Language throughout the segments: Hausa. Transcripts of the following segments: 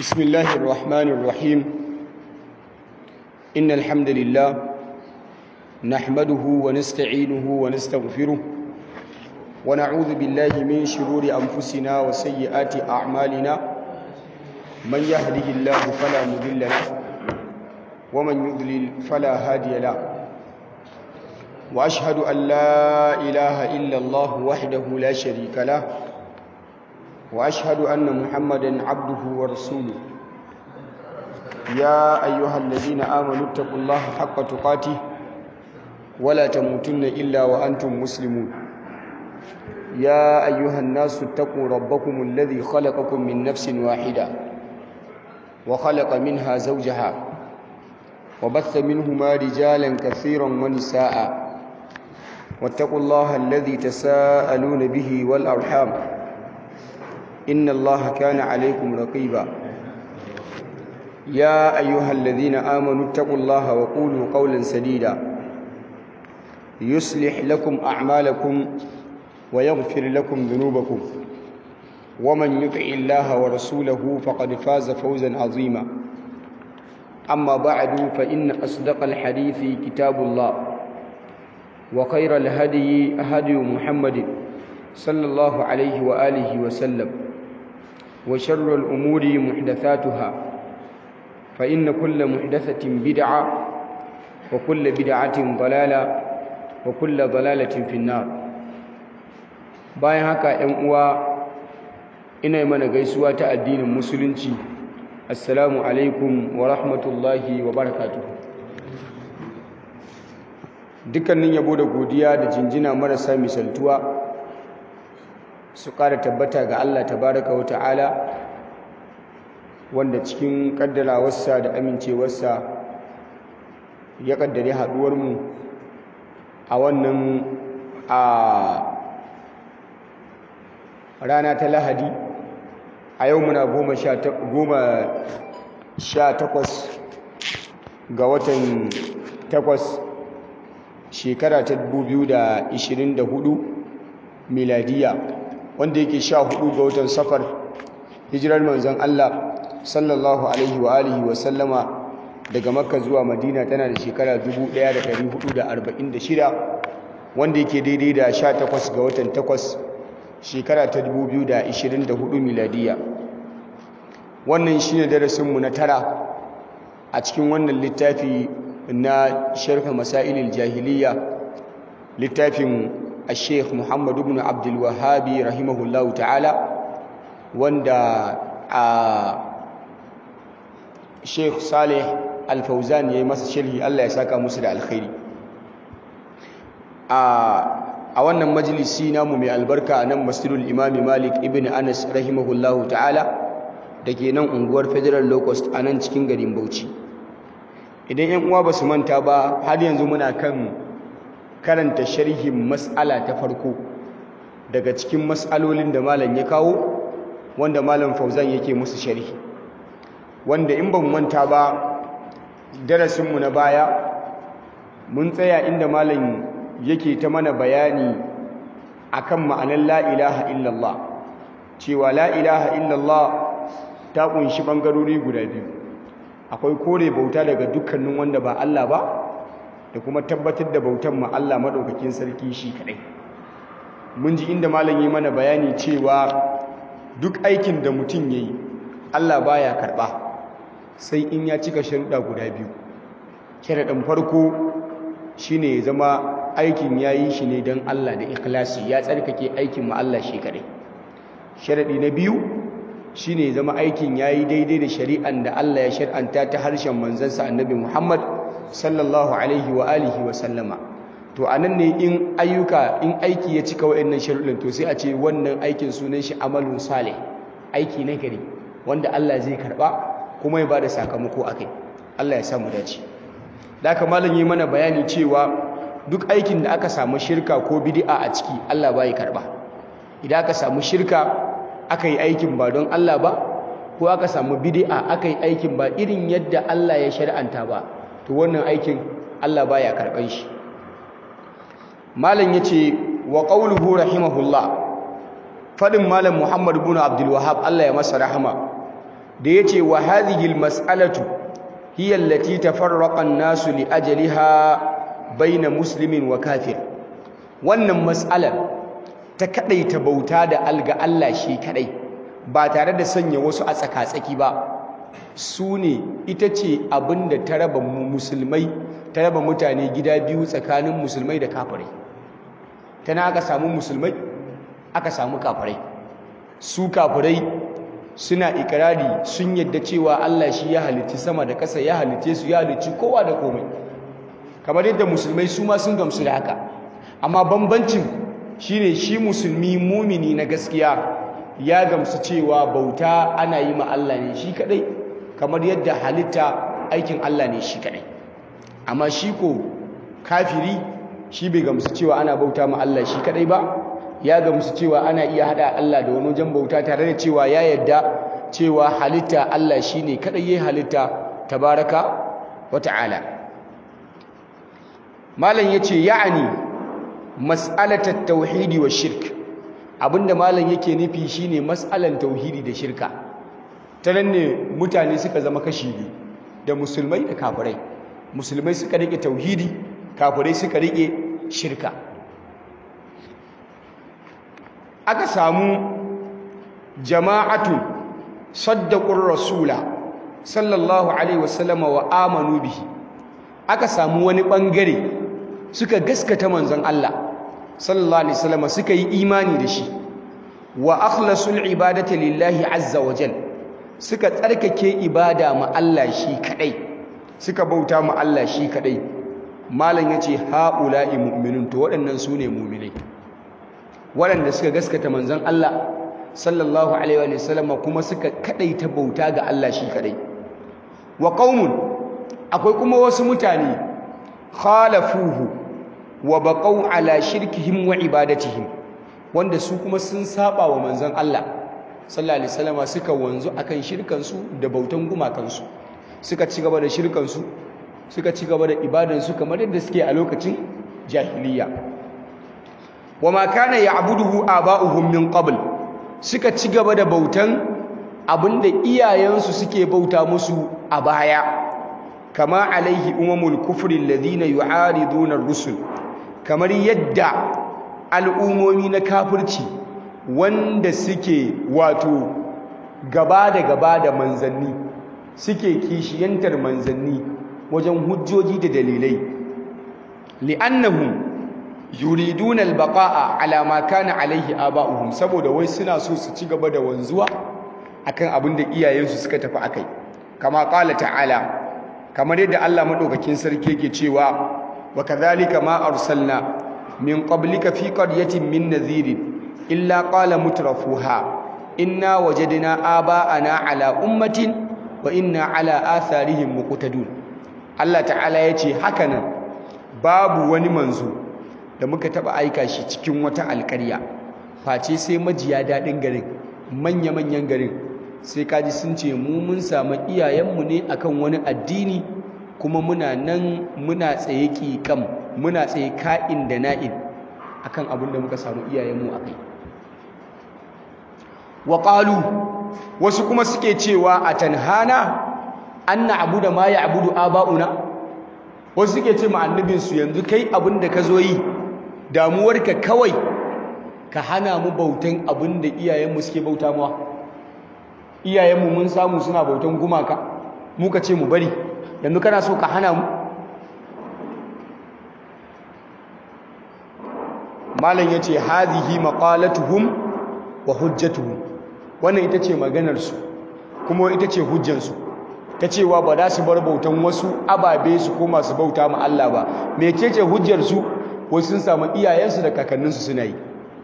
بسم الله الرحمن الرحيم إن الحمد لله نحمده ونستعينه ونستغفره ونعوذ بالله من شرور أنفسنا وسيئات أعمالنا من يهده الله فلا مضل له ومن يضلل فلا هادي له وأشهد أن لا إله إلا الله وحده لا شريك له وأشهد أن محمدا عبده ورسوله يا أيها الذين آمنوا اتقوا الله حق تقاته ولا تموتن إلا وأنتم مسلمون يا أيها الناس اتقوا ربكم الذي خلقكم من نفس واحدة وخلق منها زوجها وبث منهما رجالا كثيرا ونساء واتقوا الله الذي تساءلون به والأرحام إن الله كان عليكم رقيبا يا أيها الذين آمنوا اتقوا الله وقولوا قولا سديدا يصلح لكم أعمالكم ويغفر لكم ذنوبكم ومن يطع الله ورسوله فقد فاز فوزا عظيما أما بعد فإن أصدق الحديث كتاب الله وخير الهدي هدي محمد صلى الله عليه وآله وسلم وشر الأمور محدثاتها فإن كل محدثة بدعة وكل بدعة ضلالة وكل ضلالة في النار bayan haka ‘yan uwa ina yi mana gaisuwa ta addinin musulunci assalamu alaikum wa rahmatullahi wa barakatuh dukkanin yabo da godiya da jinjina marasa misaltuwa su ƙara tabbata ga Allah tabaraka wa ta'ala wanda cikin ƙaddarawarsa da amincewarsa ya ƙaddare haɗuwarmu a wannan a rana ta lahadi a yau muna goma sha takwas ga watan takwas shekara ta 2024 miladiya wanda yake sha hudu ga watan safar hijirar manzon Allah sallallahu alaihi wa alihi wa sallama daga makka zuwa madina tana da shekara 1446 wanda yake daidai da 18 ga watan 8 shekara ta 2024 miladiya wannan shine darasinmu na tara a cikin wannan littafi na sharh masailil jahiliya littafin الشيخ محمد بن عبد الوهاب رحمه الله تعالى وندا الشيخ صالح الفوزان yayi masa sharhi Allah ya saka musu da alkhairi a wannan majalisi namu mai albarka nan Masjidul Imam Malik ibn Anas rahimahullahu ta'ala dake nan unguwar Federal Locust a nan cikin garin Bauchi idan 'yan uwa basu manta ba har yanzu muna kan karanta sharhin mas'ala ta farko daga cikin mas'alolin da malam ya kawo wanda malam Fauzan yake musu sharhi wanda in ban manta ba darasinmu na baya mun tsaya inda malam yake ta mana bayani akan ma'anar la ilaha illallah cewa la ilaha illallah ta kunshi bangarori guda biyu akwai kore bauta daga dukkanin wanda ba Allah ba da kuma tabbatar da bautan ma Allah madaukakin sarki shi kadai mun ji inda malam yi mana bayani cewa duk aikin da mutum yayi Allah baya karba sai in ya cika sharuɗa guda biyu sharaɗin farko shine ya zama aikin yayi shi ne don Allah da ikhlasi ya tsarkake aikin ma Allah shi kadai sharaɗi na biyu shine ya zama aikin yayi daidai da shari'an da Allah ya shar'anta ta harshen manzansa Annabi Muhammad sallallahu alaihi wa alihi wa sallama to anan ne in ayyuka in aiki ya cika wa'annan sharuɗin to sai a ce wannan aikin sunan shi amalun salih aiki na gari wanda Allah zai karba kuma ya bada sakamako akai Allah ya samu dace da haka malam yi mana bayani cewa duk aikin da aka samu shirka ko bid'a a ciki Allah bai karba idan aka samu shirka aka yi aikin ba don Allah ba ko aka samu bid'a aka yi aikin ba irin yadda Allah ya shar'anta ba to wannan aikin Allah baya karban shi malam yace wa qawluhu rahimahullah fadin malam Muhammad ibn Abdul Wahhab Allah ya masa rahama da yace wa hadhihi almas'alatu hiya allati tafarraqa an-nasu li ajliha baina muslimin wa kafir wannan mas'alar ta kadaita bauta da alga Allah shi kadai ba tare da sanya wasu a tsaka-tsaki ba su ne ita ce abinda ta raba musulmai ta raba mutane gida biyu tsakanin musulmai da kafirai tana aka samu musulmai aka samu kafirai su kafirai suna ikirari sun yadda cewa Allah shi ya halicci sama da ƙasa ya halicce su ya halicci kowa da komai kamar yadda musulmai su ma sun gamsu da haka amma bambancin shine shi musulmi mumini na gaskiya ya gamsu cewa bauta ana yi ma Allah ne shi kadai kamar yadda halitta aikin Allah ne shi kadai amma shi ko kafiri shi bai gamsu cewa ana bauta ma Allah shi kadai ba ya gamsu cewa ana iya hada Allah da wani wajen bauta tare da cewa ya yadda cewa halitta Allah shine kadai yayin halitta tabaraka wa ta'ala malam yace ya'ani mas'alatat tauhidi wa shirk abinda malam yake nufi shine mas'alan tauhidi da shirka ta nan ne mutane suka zama kashi biyu da musulmai da kafirai musulmai suka rike tauhidi kafirai suka rike shirka aka samu jama'atu saddaqur rasula sallallahu alaihi wasallam wa amanu bihi aka samu wani bangare suka gaskata manzon Allah sallallahu alaihi wasallam suka yi imani da shi wa akhlasul ibadati lillahi azza wa jal suka tsarkake ibada ma Allah shi kadai suka bauta ma Allah shi kadai malam yace haula'i mu'minun to waɗannan sune mu'minai waɗanda suka gaskata manzon Allah sallallahu alaihi wa sallam kuma suka kadaita bauta ga Allah shi kadai wa qaumun akwai kuma wasu mutane khalafuhu wa baqau ala shirkihim wa ibadatihim wanda su kuma sun saba wa manzon Allah sallallahu alaihi wasallam suka wanzu akan shirkan su da bautan gumakan su suka ci gaba da shirkan su suka ci gaba da ibadan su kamar yadda suke a lokacin jahiliya wama kana ya'buduhu aba'uhum min qabl suka ci gaba da bautan abinda iyayensu suke bauta musu a baya kama alaihi umamul kufri alladhina yu'ariduna ar-rusul kamar yadda al'umomi na kafirci wanda suke wato gaba da gaba da manzanni suke kishiyantar manzanni wajen hujjoji da dalilai li'annahum yuriduna al-baqa'a ala ma kana alaihi aba'uhum saboda wai suna so su ci gaba da wanzuwa akan abin da iyayensu suka tafi akai kama qala ta'ala kamar yadda Allah madaukakin sarki yake cewa wa kadhalika ma arsalna min qablika fi qaryatin min nadhirin illa qala mutrafuha inna wajadna aba'ana ala ummatin wa inna ala atharihim muqtadun Allah ta'ala yace hakanan babu wani manzo da muka taba aika shi cikin wata alƙarya face sai majiya dadin garin manya-manyan garin sai kaji sun ce mu mun samu iyayenmu ne akan wani addini kuma muna nan muna tsaye ƙiƙam muna tsaye ka'in da na'in akan abin da muka samu iyayenmu a kai wa ƙalu wasu kuma suke cewa a tanhana an na abu da ma ya abu da aba'una wasu suke ce ma annabinsu yanzu kai abin da ka zo yi damuwarka kawai ka hana mu bautan abin da iyayenmu suke bauta mawa iyayenmu mun samu suna bautan gumaka muka ce mu bari yanzu kana so ka hana mu malam ya ce hazihi maqalatuhum wa hujjatuhum wannan ita ce maganarsu kuma ita ce hujjansu ta cewa ba za su bar bautan wasu ababe su koma su bauta ma Allah ba mecece hujjarsu wasu sun samu iyayensu da kakanninsu suna yi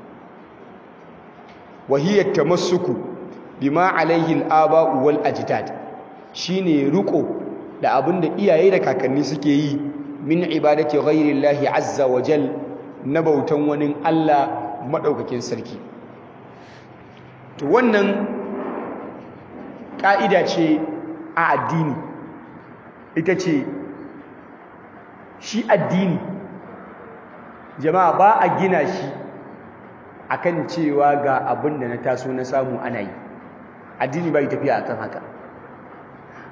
wahiyar tamassuku bima alaihi al-aba'u wal ajdad shine riko da abinda iyaye da kakanni suke yi min ibadati ghairillahi azza wa jal na bautan wani Allah madaukakin sarki to wannan ka'ida ce a addini ita ce shi addini jama'a ba a gina shi akan cewa ga abin da na taso na samu ana yi addini bai tafiya akan haka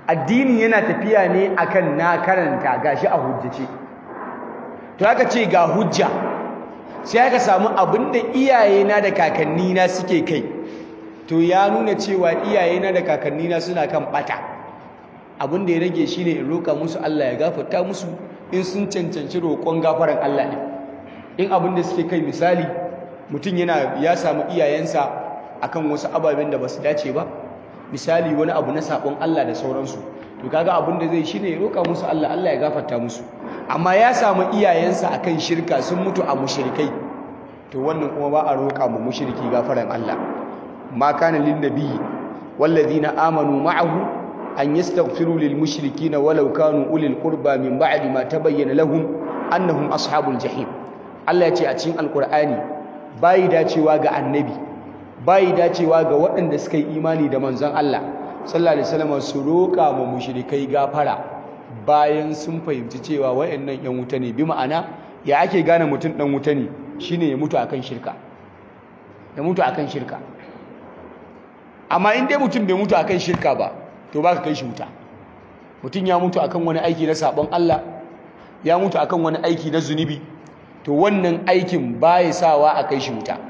addini yana tafiya ne akan na karanta gashi a hujjace to aka ce ga hujja sai aka samu abinda iyayena da kakannina suke kai to ya nuna cewa iyayena da kakannina suna kan bata abinda ya rage shine in roka musu Allah ya gafarta musu in sun cancanci roƙon gafaran Allah ne in abinda suke kai misali mutum yana ya samu iyayensa akan wasu ababen da basu dace ba misali wani abu na sabon Allah da sauransu to kaga abin da zai shine ya roka musu Allah Allah ya gafarta musu amma ya samu iyayensa akan shirka sun mutu a mushrikai to wannan kuma ba a roka mu mushriki gafaran Allah ma kana lin nabiyyi walladhina amanu ma'ahu an yastaghfiru lil mushrikeen walau kanu ulil qurba min ba'di ma tabayyana lahum annahum ashabul jahim Allah ya ce a cikin alqur'ani bai dacewa ga annabi bai dacewa ga waɗanda suka yi imani da manzon Allah sallallahu alaihi wasallam su roƙa ma mushrikai gafara bayan sun fahimci cewa wayannan yan wuta ne bi ma'ana ya ake gane mutum dan wuta ne shine ya mutu akan shirka ya mutu akan shirka amma in dai mutum bai mutu akan shirka ba to baka kai shi wuta mutum ya mutu akan wani aiki na sabon Allah ya mutu akan wani aiki na zunubi to wannan aikin baya sawa a kai shi wuta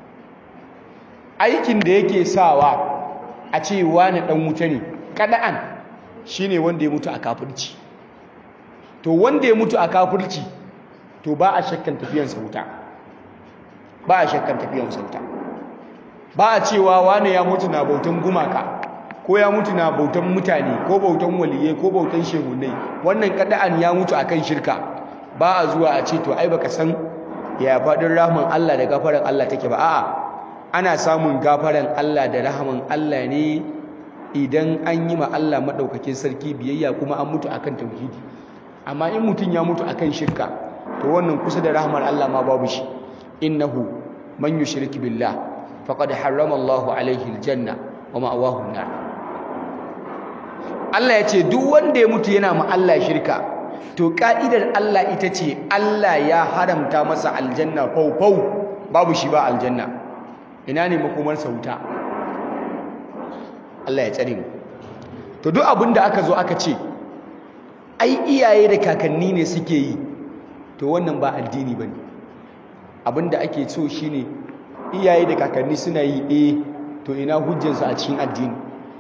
aikin da yake sawa a ce wani dan wuta ne kada'an shine wanda ya mutu a kafirci to wanda ya mutu a kafirci to ba a shakkan tafiyansa wuta ba a shakkan tafiyansa wuta ba a cewa wani ya mutu na bautan gumaka ko ya mutu na bautan mutane ko bautan waliyai ko bautan shehunai wannan kada'an ya mutu akan shirka ba a zuwa a ce to ai baka san ya faɗin rahman Allah da gafaran Allah take ba a'a ana samun gafaran Allah da rahaman Allah ne idan an yi ma Allah maɗaukakin sarki biyayya kuma an mutu akan tauhidi amma in mutum ya mutu akan shirka to wannan kusa da rahamar Allah ma babu shi innahu man yushrik billah faqad harrama Allah alaihi aljanna wa ma'awahu an-nar Allah ya ce duk wanda ya mutu yana ma Allah shirka to ka'idar Allah ita ce Allah ya haramta masa aljanna fau babu shi ba aljanna ina ne makomarsa wuta Allah ya tsare mu to duk abin da aka zo aka ce ai iyaye da kakanni ne suke yi to wannan ba addini bane abin da ake so shine iyaye da kakanni suna yi eh to ina hujjansu a cikin addini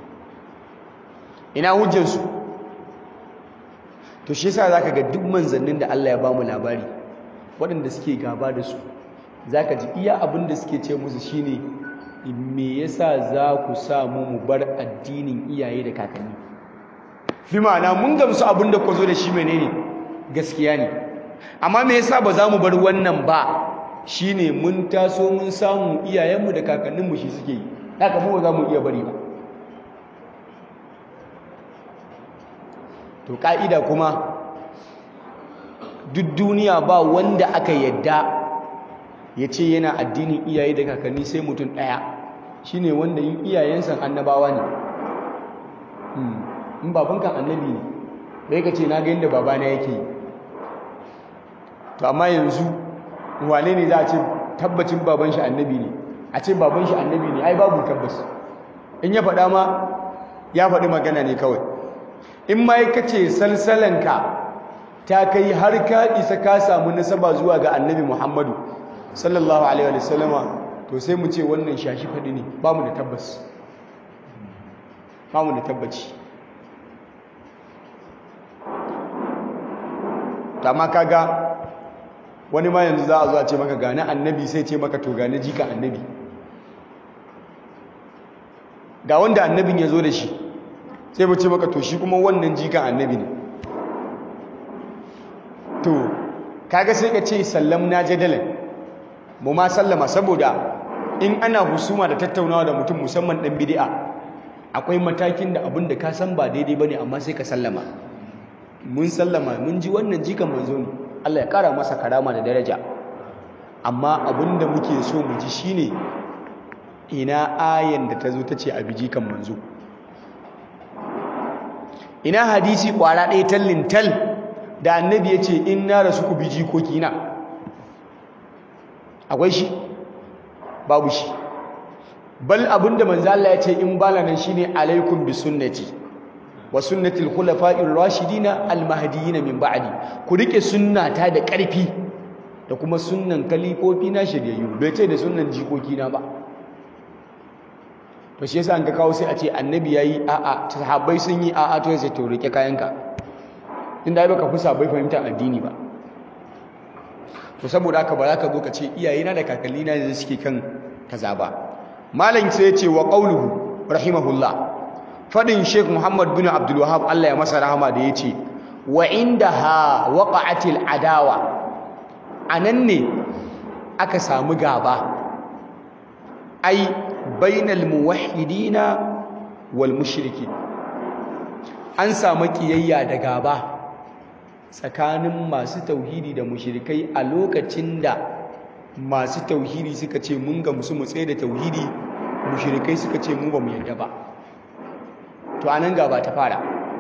ina hujjansu to shi yasa zaka ga duk manzannin da Allah ya ba mu labari waɗanda suke gaba da su zaka ji iya abin da suke ce musu shine me yasa za ku sa mu mu bar addinin iyaye da kakanni bi ma'ana mun gamsu abin da ku zo da shi menene gaskiya ne amma me yasa ba za mu bar wannan ba shine mun taso mun samu iyayenmu da kakanninmu shi suke yi haka mu ba za mu iya bari ba to ka'ida kuma duk duniya ba wanda aka yadda ya ce yana addinin iyaye da kakanni sai mutum ɗaya shi ne wanda yin iyayensa annabawa ne in babankan annabi ne bai ka ce na ga yadda babana yake yi to amma yanzu wane ne za a ce tabbacin baban shi annabi ne a ce baban shi annabi ne ai babu tabbas in ya faɗa ma ya faɗi magana ne kawai in ma ka ce salsalanka ta kai har ka isa ka samu nasaba zuwa ga annabi muhammadu sallallahu alaihi wa sallama to sai mu ce wannan shashi faɗi ne ba mu da tabbas ba mu da tabbaci amma kaga wani ma yanzu za a zo a ce maka gane annabi sai ce maka to gane jika annabi ga wanda annabin ya zo da shi sai mu ce maka to shi kuma wannan jikan annabi ne to kaga sai ka ce sallam na jadalan mu ma sallama saboda in ana husuma da tattaunawa da mutum musamman dan bid'a akwai matakin da abin da ka san ba daidai bane amma sai ka sallama mun sallama mun ji wannan jikan manzo ne Allah ya kara masa karama da daraja amma abin da muke so mu ji shine ina ayan da ta zo ta ce a bi jikan manzo ina hadisi kwara ɗaya tallin tal da annabi ya ce in na rasu ku bi jikokina akwai shi babu shi bal abinda manzo Allah ya ce in bala nan shine alaikum bi sunnati wa sunnatil khulafa'ir rashidina al-mahdiyyin min ba'di ku rike sunnata da ƙarfi da kuma sunnan kalifofi na shiryayyu bai ce da sunnan jikoki na ba to shi yasa an ka kawo sai a ce annabi yayi a'a sahabbai sun yi a'a to sai to rike kayanka inda ai baka fusa bai fahimta addini ba to saboda haka ba za ka zo ka ce iyayena da kakallina ne suke kan kaza ba malam sai ya ce wa qauluhu rahimahullah fadin Sheikh Muhammad bin Abdul Wahhab Allah ya masa rahama da yace wa indaha waqa'atil adawa anan ne aka samu gaba ai bainal muwahhidina wal mushriki an samu kiyayya da gaba tsakanin masu tauhidi da mushrikai a lokacin da masu tauhidi suka ce mun gamsu mu tsaye da tauhidi mushrikai suka ce mu ba mu yadda ba to anan gaba ta fara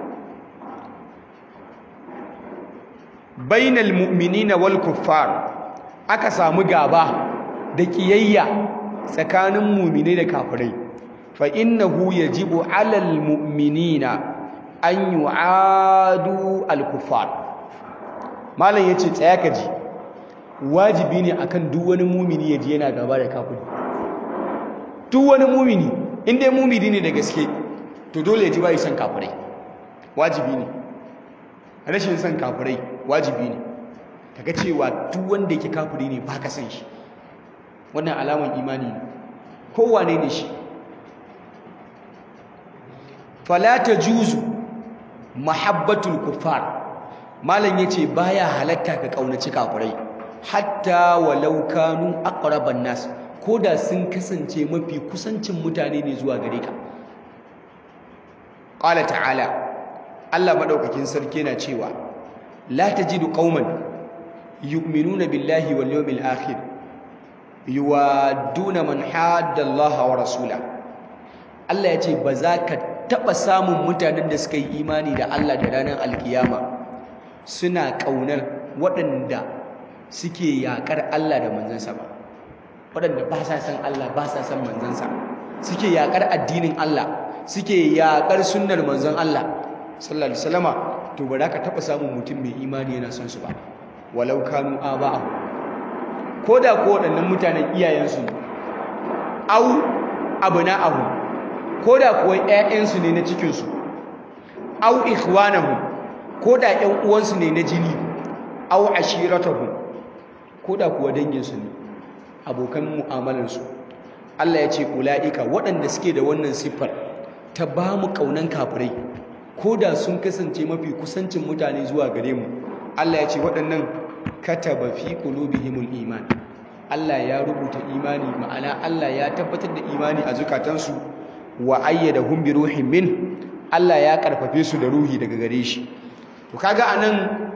bainal mu'minina wal kuffar aka samu gaba da kiyayya tsakanin mu'minai da kafirai fa innahu yajibu alal mu'minina an yu'adu al kuffar malam yace tsaya ka ji wajibi ne akan duk wani mumini ya ji yana gaba da kafiri duk wani mumini in dai mumini ne da gaske to dole ya ji bai san kafirai wajibi ne rashin san kafirai wajibi ne kaga cewa duk wanda yake kafiri ne baka san shi wannan alaman imani ne kowane ne shi fala tajuzu mahabbatul kuffar malam yace baya halatta ka kaunaci kafirai hatta walau kanu aqraban nas koda sun kasance mafi kusancin mutane ne zuwa gare ka qala ta'ala Allah madaukakin sarki yana cewa la tajidu qauman yu'minuna billahi wal yawmil akhir yuwaduna man hadda Allah wa rasula Allah yace ba za ka taba samun mutanen da suka yi imani da Allah da ranar alkiyama suna kaunar waɗanda suke yakar Allah da manzansa ba waɗanda ba sa san Allah ba sa san manzansa suke yakar addinin Allah suke yakar sunnar manzon Allah sallallahu alaihi wasallama to ba za ka taɓa samun mutum mai imani yana son su ba walau kanu aba'ahu ko da ko waɗannan mutanen iyayensu ne au abna'ahu ko da kuwa ƴaƴansu ne na cikinsu au ikhwanahu ko da ƴan uwansu ne na jini au ashiratahu ko da kuwa danginsu ne abokan mu'amalarsu Allah ya ce ula'ika waɗanda suke da wannan siffar ta ba mu ƙaunan kafirai ko da sun kasance mafi kusancin mutane zuwa gare mu Allah ya ce waɗannan kataba fi qulubihimul iman Allah ya rubuta imani ma'ana Allah ya tabbatar da imani a zukatansu wa ayyadahum bi ruhin min Allah ya karfafe su da ruhi daga gare shi to kaga anan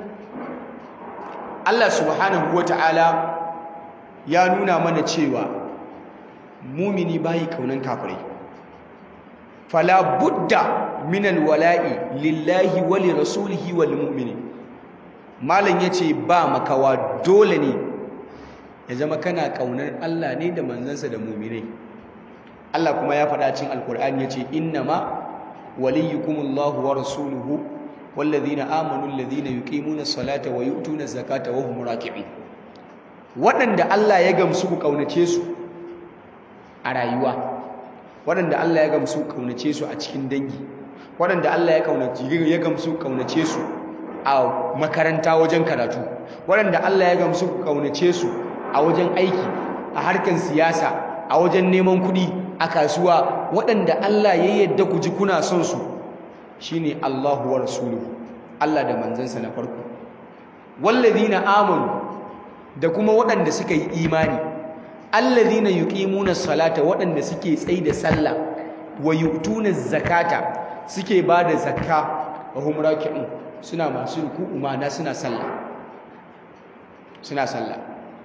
Allah subhanahu wata'ala ya nuna mana cewa mumini bayi kaunan kafirai fala budda min alwala'i lillahi wa li rasulihi wal mu'minin malam yace ba makawa dole ne ya zama kana kaunar Allah ne da manzansa da mu'minai Allah kuma ya faɗa cikin alkur'ani yace innama waliyukumullahu wa rasuluhu wallazina amanu allazina yuqimuna as-salata wa yu'tuna az-zakata wa hum raki'un waɗanda Allah ya gamsu ku kaunace su a rayuwa waɗanda Allah ya gamsu ku kaunace su a cikin dangi waɗanda Allah ya kaunace ya gamsu ku kaunace su a makaranta wajen karatu waɗanda Allah ya gamsu ku kaunace su a wajen aiki a harkan siyasa a wajen neman kuɗi a kasuwa waɗanda Allah ya yadda ku ji kuna son su shine Allahu wa rasuluhu Allah da manzansa na farko wallazina amanu da kuma waɗanda suka yi imani allazina yuqimuna salata waɗanda suke tsayi da sallah wa yu'tuna zakata suke bada zakka wa hum raki'un suna masu ruku'u ma'ana suna sallah suna sallah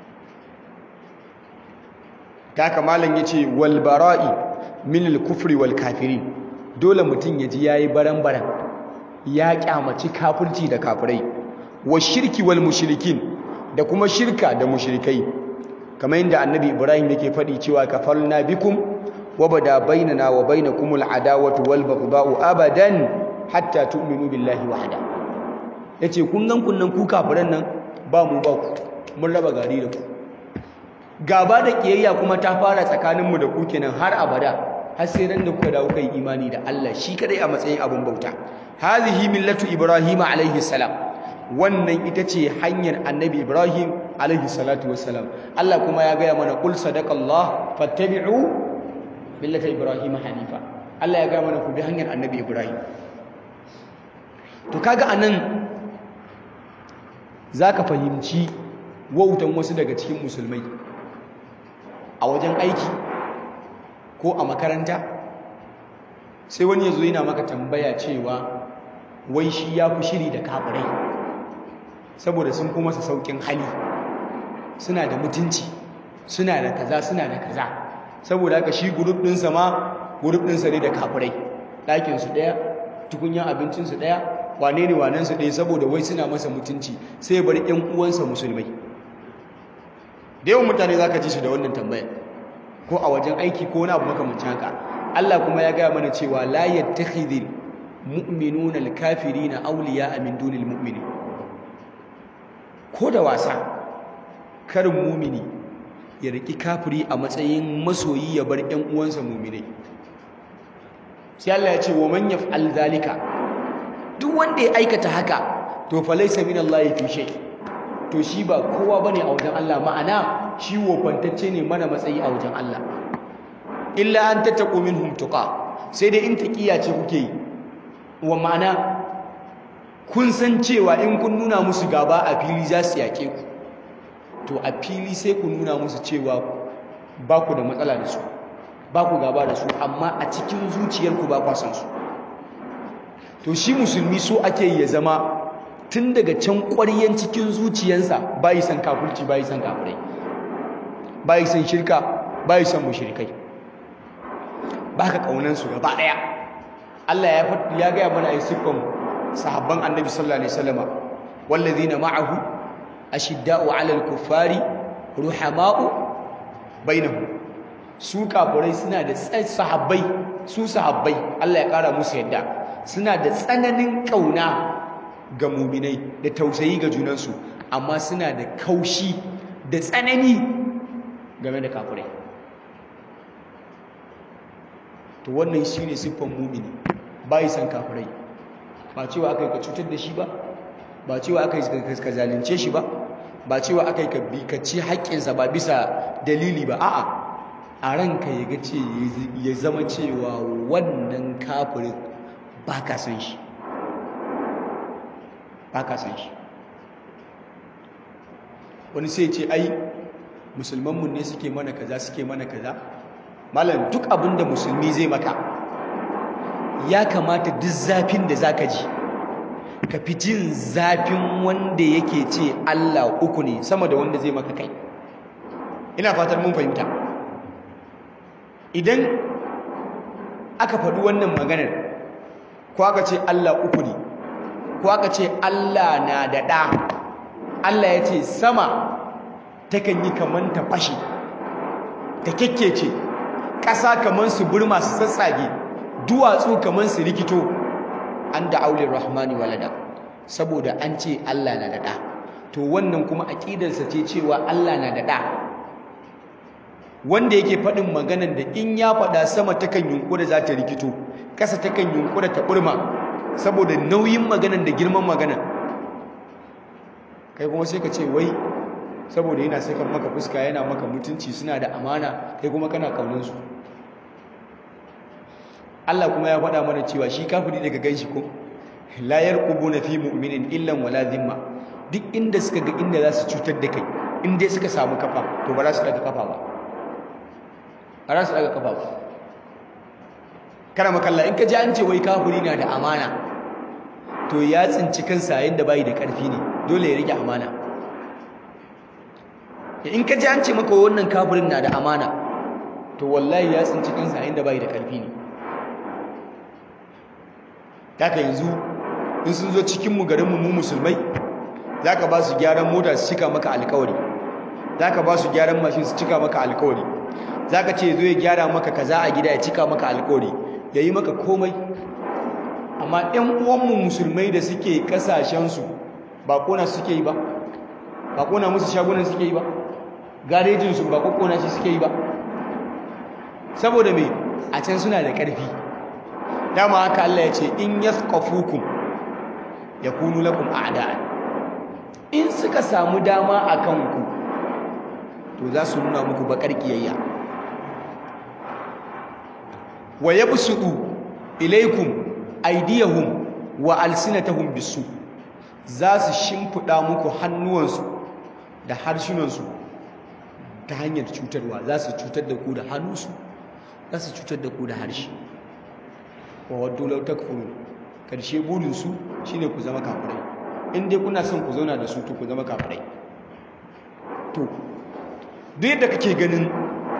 kaka malam yace wal bara'i min al kufri wal kafirin dole mutum ya ji yayi baran-baran ya kyamaci kafirci da kafirai wa shirki wal mushrikin da kuma shirka da mushrikai kamar yadda annabi ibrahim yake faɗi cewa kafarna bikum wa bada bainana wa bainakumul adawatu wal baghdha'u abadan hatta tu'minu billahi wahda yace kun gan kunnan ku kafiran nan ba mu ba ku mun raba gari da ku gaba da kiyayya kuma ta fara tsakaninmu da ku kenan har abada har sai ran da kuka dawo kai imani da Allah shi kadai a matsayin abin bauta hazihi millatu ibrahim alaihi salam wannan ita ce hanyar annabi ibrahim alaihi salatu wassalam Allah kuma ya gaya mana qul sadaqallah fattabi'u millata ibrahim hanifa Allah ya gaya mana ku bi hanyar annabi ibrahim to kaga anan zaka fahimci wautan wasu daga cikin musulmai a wajen aiki ko a makaranta sai wani ya zo yana maka tambaya cewa wai shi ya fi shiri da kafirai saboda sun fi masa saukin hali suna da mutunci suna da kaza suna da kaza saboda haka shi gurup ɗinsa ma gurup ɗinsa ne da kafirai ɗakinsu ɗaya tukunyan abincinsu ɗaya wane ne wanensu ɗaya saboda wai suna masa mutunci sai bari ‘yan uwansa musulmai da yawan mutane za ka ji su da wannan tambaya ko a wajen aiki ko wani abu makamancin haka Allah kuma ya gaya mana cewa la yattakhidhul mu'minuna al-kafirina awliya'a min dunil mu'minin ko da wasa karin mumini ya riki kafiri a matsayin masoyi ya bar ƴan uwansa muminai sai Allah ya ce wa man yaf'al zalika duk wanda ya aikata haka to fa laysa min Allah fi shay to shi ba kowa bane a wajen Allah ma'ana shi wofantacce ne mana matsayi a wajen Allah illa an tattaqu minhum tuqa sai dai in taqiya ce kuke yi wa ma'ana kun san cewa in kun nuna musu gaba a fili za su yake ku to a fili sai ku nuna musu cewa ba ku da matsala da su ba ku gaba da su amma a cikin zuciyarku ba kwa san su to shi musulmi so ake ya zama tun daga can ƙwaryen cikin zuciyansa bayi san kafirci bayi san kafirai bayi san shirka bayi san mushrikai baka kaunan su gaba daya Allah ya ya ga mana ai siffan sahabban annabi sallallahu alaihi wasallama wallazina ma'ahu ashidda'u 'alal kuffari ruhama'u bainahum su kafirai suna da sahabbai su sahabbai Allah ya kara musu yadda suna da tsananin kauna ga muminai da tausayi ga junansu amma suna da kaushi da tsanani game da kafirai to wannan shine siffan mumini bai san kafirai ba cewa akai ka cutar da shi ba ba cewa akai ka zalunce shi ba ba cewa akai ka bi ka ci haƙƙinsa ba bisa dalili ba a'a a ranka ya ga ce ya zama cewa wannan kafirin ba ka san shi ba ka san shi wani sai ce ai musulmanmu ne suke mana kaza suke mana kaza malam duk abin da musulmi zai maka ya kamata duk zafin da zaka ji ka fi jin zafin wanda yake ce Allah uku ne sama da wanda zai maka kai ina fatar mun fahimta idan aka faɗi wannan maganar ko aka ce Allah uku ne ko aka ce Allah na da ɗa Allah ya ce sama takan yi kaman ta fashe ta kekkece ƙasa kaman su burma su tsatsage duwatsu kaman su rikito an da aulin rahmani walada saboda an ce Allah na da ɗa to wannan kuma aƙidarsa ce cewa Allah na da ɗa wanda yake faɗin maganan da in ya faɗa sama takan yunkura za ta rikito ƙasa takan yunkura ta burma saboda nauyin maganan da girman maganan kai kuma sai ka ce wai saboda yana saka maka fuska yana maka mutunci suna da amana kai kuma kana kauninsu Allah kuma ya faɗa mana cewa shi kafiri daga ganshi ko la yarqubuna fi mu'minin illa wala dhimma duk inda suka ga inda za su cutar da kai in dai suka samu kafa to ba za su daga kafa ba ba za su daga kafa ba kana makalla in ka ji an ce wai kafiri na da amana to ya tsinci kansa yayin da bai da ƙarfi ne dole ya rike amana in ka ji an ce maka wannan kafirin na da amana to wallahi ya tsinci kansa yayin da bai da ƙarfi ne haka yanzu in sun zo cikin mu garin mu musulmai zaka ba su gyaran mota su cika maka alƙawari zaka ba su gyaran mashin su cika maka alƙawari zaka ce zo ya gyara maka kaza a gida ya cika maka alƙawari yayi maka komai amma ƴan uwanmu musulmai da suke kasashensu ba kona suke yi ba ba kona musu shagunan suke yi ba garejinsu ba kokona shi suke yi ba saboda me a can suna da ƙarfi dama haka Allah ya ce in yathqafukum yakunu lakum a'da'a in suka samu dama a kanku to za su nuna muku bakar kiyayya wa yabsutu ilaykum aydiyahum wa alsinatahum bisu za su shimfida muku hannuwansu da harshunansu ta hanyar cutarwa za su cutar da ku da hannunsu za su cutar da ku da harshe wa waddu law takfurun karshe burinsu shine ku zama kafirai in dai kuna son ku zauna da su to ku zama kafirai to duk yadda kake ganin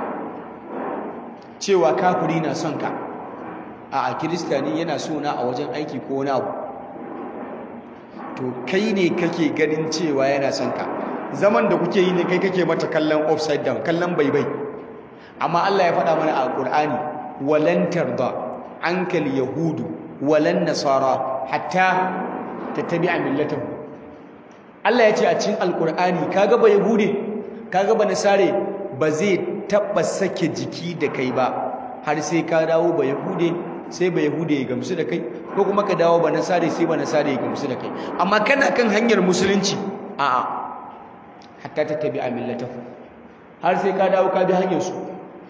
cewa kafiri na son ka a kiristani yana so na a wajen aiki ko wani abu to kai ne kake ganin cewa yana son ka zaman da kuke yi ne kai kake mata kallon upside down kallon baibai amma Allah ya faɗa mana a Qur'ani walan tarda ankal yahudu walan nasara hatta tattabi'a millatahu Allah ya ce a cikin alkur'ani kaga ba yahude kaga ba nasare ba zai taba sake jiki da kai ba har sai ka dawo ba yahude sai ba yahude ya gamsu da kai ko kuma ka dawo ba nasare sai ba nasare ya gamsu da kai amma kana kan hanyar musulunci a'a hatta tattabi'a millatahu har sai ka dawo ka bi hanyar su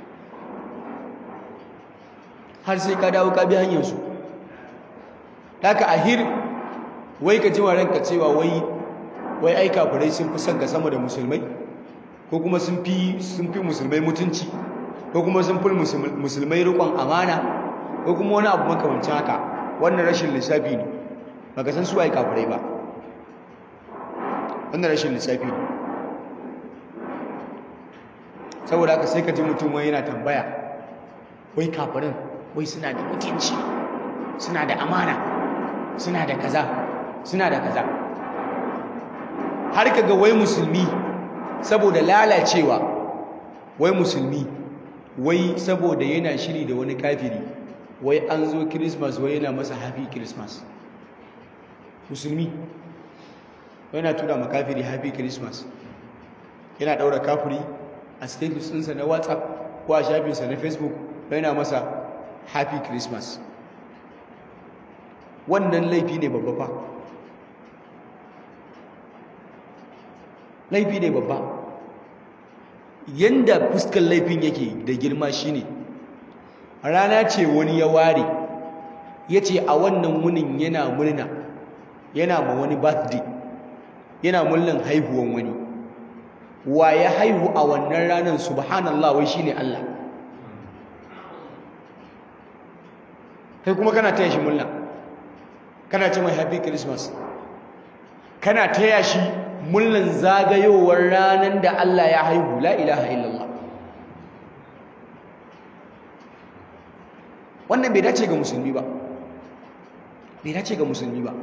har sai ka dawo ka bi hanyar su haka ahir wai ka ji ranka cewa wai wai ai kafirai sun fi son ka sama da musulmai ko kuma sun fi sun fi musulmai mutunci ko kuma sun fi musulmai rikon amana ko kuma wani abu makamancin haka wannan rashin lissafi ne baka san su ai kafirai ba wannan rashin lissafi ne saboda haka sai ka ji mutum wai yana tambaya wai kafirin wai suna da mutunci suna da amana suna da kaza suna da kaza har kaga wai musulmi saboda lalacewa wai musulmi wai saboda yana shiri da wani kafiri wai an zo christmas wai yana masa happy christmas musulmi yana tura ma kafiri happy christmas yana daura kafiri a status ɗinsa na whatsapp ko a shafinsa na facebook yana masa happy christmas wannan laifi ne babba fa laifi ne babba yanda fuskar laifin yake da girma shine rana ce wani ya ware ya ce a wannan wunin yana murna yana ma wani birthday yana murnan haihuwan wani wa ya haihu a wannan ranar subhanallah wai shine Allah kai kuma kana taya shi murna kana ce mai happy christmas kana taya shi murnan zagayowar ranar da Allah ya haihu la ilaha illallah wannan bai dace ga musulmi ba bai dace ga musulmi ba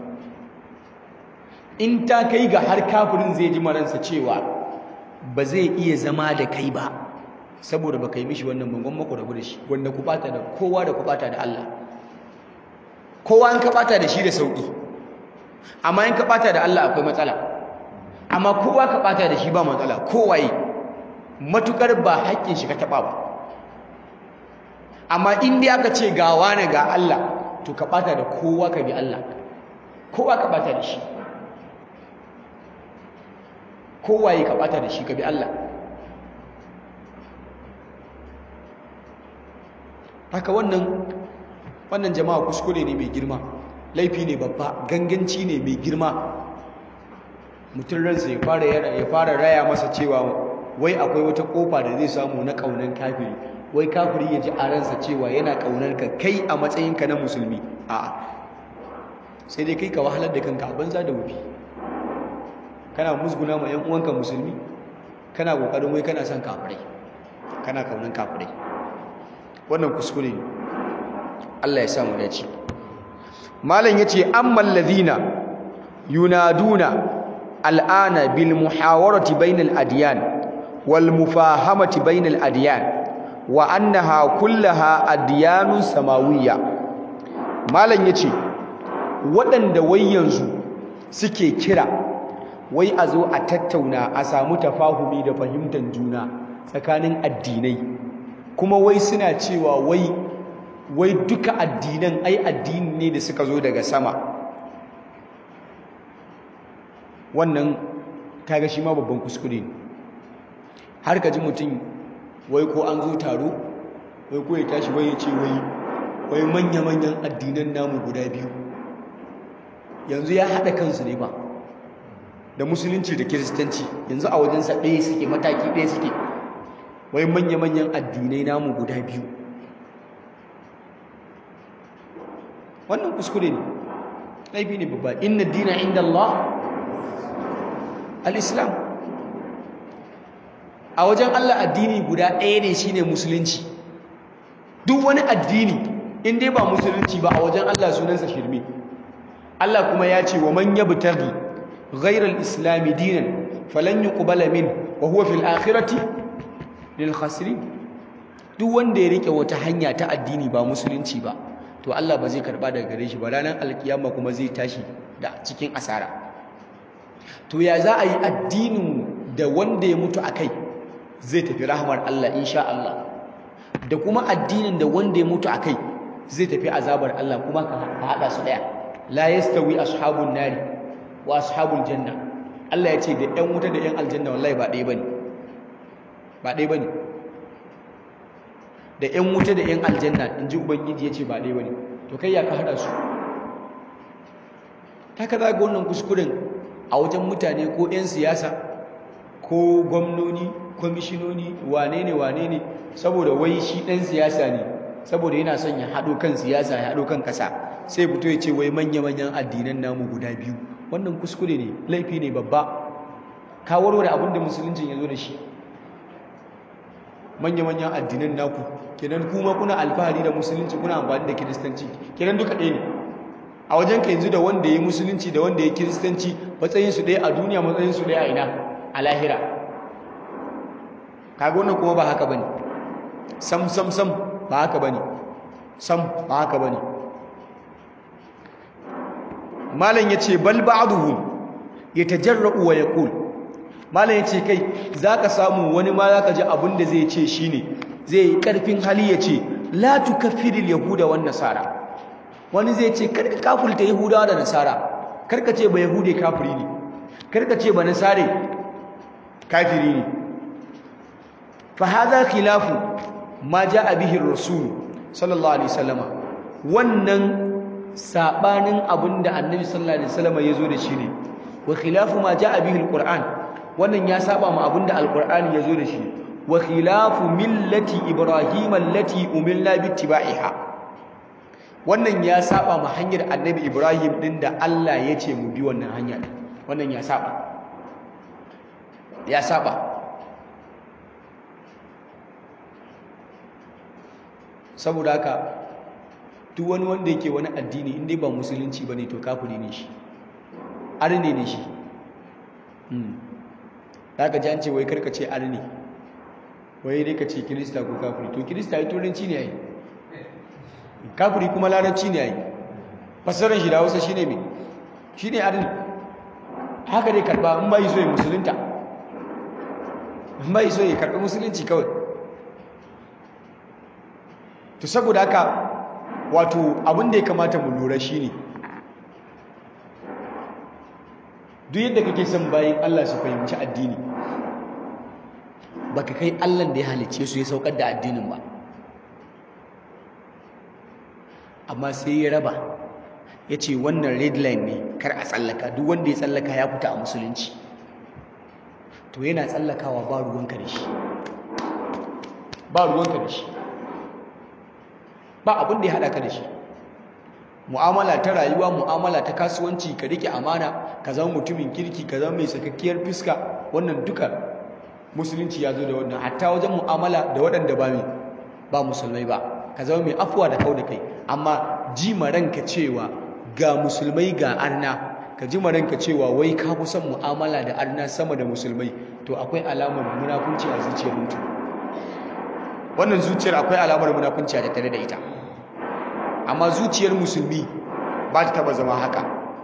in ta kai ga har kafirin zai ji maransa cewa ba zai iya zama da kai ba saboda ba kai mishi wannan bangon mako rabu da shi wanda ku bata da kowa da ku bata da Allah kowa in ka bata da shi da sauki amma in ka bata da Allah akwai matsala amma kowa ka bata da shi ba matsala kowaye matukar ba haƙƙin shi ka taba ba amma in dai aka ce ga wani ga Allah to ka bata da kowa ka bi Allah kowa ka bata da shi kowaye ka bata da shi ka bi Allah haka wannan wannan jama'a kuskure ne mai girma laifi ne babba ganganci ne mai girma mutum ransa ya fara ya fara raya masa cewa wai akwai wata kofa da zai samu na kaunan kafiri wai kafiri ya ji a ransa cewa yana kaunar ka kai a matsayinka na musulmi a'a sai dai kai ka wahalar da kanka a banza da wufi kana musguna ma 'yan uwanka musulmi kana kokarin wai kana son kafirai kana kaunan kafirai wannan kuskure ne Allah ya samu dace malam yace ammal ladina yunaduna al'ana bil muhawarati bainal adyan wal mufahamati bainal adyan wa annaha kullaha adyanun samawiyya malam yace waɗanda wai yanzu suke kira wai a zo a tattauna a samu tafahumi da fahimtar juna tsakanin addinai kuma wai suna cewa wai wai duka addinan ai addini ne da suka zo daga sama wannan kaga shi ma babban kuskure ne har ka ji mutum wai ko an zo taro wai ko ya tashi wai ya ce wai wai manya-manyan addinan namu guda biyu yanzu ya haɗa kansu ne ba da musulunci da kiristanci yanzu a wajensa ɗaya suke mataki ɗaya suke wai manya-manyan addinai namu guda biyu wannan kuskure ne laifi ne babba inna dina inda Allah al-islam a wajen Allah addini guda ɗaya ne shine musulunci duk wani addini in dai ba musulunci ba a wajen Allah sunansa shirme Allah kuma ya ce wa man yabtaghi ghayra al-islam dinan falan yuqbala min wa huwa fil akhirati lil khasirin duk wanda ya rike wata hanya ta addini ba musulunci ba to Allah ba zai karba daga gare shi ba ranar alkiyama kuma zai tashi da cikin asara to ya za a yi addinin da wanda ya mutu akai zai tafi rahmar Allah insha Allah da kuma addinin da wanda ya mutu akai zai tafi azabar Allah kuma ka hada su daya la yastawi ashabun nari wa ashabul janna Allah ya ce da ƴan wuta da ƴan aljanna wallahi ba ɗaya bane ba ɗaya bane da ƴan wuta da ƴan aljanna inji ubangiji ya ce ba ɗaya bane to kai ya ka hada su haka za ga wannan kuskuren a wajen mutane ko ƴan siyasa ko gwamnoni kwamishinoni wane ne wane ne saboda wai shi ɗan siyasa ne saboda yana son ya haɗo kan siyasa ya haɗo kan ƙasa sai fito ya ce wai manya-manyan addinan namu guda biyu wannan kuskure ne laifi ne babba ka warware abin da musuluncin ya zo da shi manya-manyan addinan naku kenan kuma kuna alfahari da musulunci kuna amfani da kiristanci kenan duka ɗaya ne a wajen ka yanzu da wanda ya yi musulunci da wanda ya kiristanci matsayinsu ɗaya a duniya matsayinsu ɗaya a ina a lahira kaga wannan kuma ba haka bane sam sam sam ba haka bane sam ba haka bane malam yace bal ba'dhum yatajarra'u wa yaqul malam yace kai zaka samu wani ma zaka ji abin da zai ce shine zai yi karfin hali yace la tukaffiril yahuda wan nasara wani zai ce karka kafulta yahudawa da nasara karka ce ba yahude kafiri ne karka ce ba nasare kafiri ne fa hadha khilafu ma jaa bihi ar-rasul sallallahu alaihi wasallam wannan sabanin abinda annabi sallallahu alaihi wasallam yazo da shi ne wa khilafu ma jaa bihi al-qur'an wannan ya saba ma abinda al-qur'ani yazo da shi wa khilafu millati ibrahim allati umilna bittiba'iha wannan ya saba ma hanyar annabi ibrahim din da Allah ya ce mu bi wannan hanya wannan ya saba ya saba saboda haka duk wani wanda yake wani addini in dai ba musulunci ba ne to kafiri ne shi arne ne shi za ka ji an ce wai karka ce arne wai dai ka ce kirista ko kafiri to kirista ya turanci ne ya yi kafiri kuma larabci ne ya yi fasarar shi da hausa shi ne mai shi ne arne haka dai karba in ba yi so ya musulunta in ba yi so ya karɓi musulunci kawai to saboda haka wato abin da ya kamata mu lura shine duk yadda kake son bayan Allah su fahimci addini baka kai Allah da ya halicce su ya saukar da addinin ba amma sai ya raba ya ce wannan red line ne kar a tsallaka duk wanda ya tsallaka ya fita a musulunci to yana tsallakawa ba ruwanka da shi ba ruwanka da shi ba abin da ya haɗa ka da shi mu'amala ta rayuwa mu'amala ta kasuwanci ka rike amana ka zama mutumin kirki ka zama mai sakakkiyar fiska wannan duka musulunci ya zo da wannan hatta wajen mu'amala da waɗanda ba ba musulmai ba ka zama mai afuwa da kau da kai amma ji ranka cewa ga musulmai ga arna ka ji ranka cewa wai ka fi son mu'amala da arna sama da musulmai to akwai alamar munafunci a zuciyar mutum wannan zuciyar akwai alamar munafunci a tattare da ita amma zuciyar musulmi ba ta taba zama haka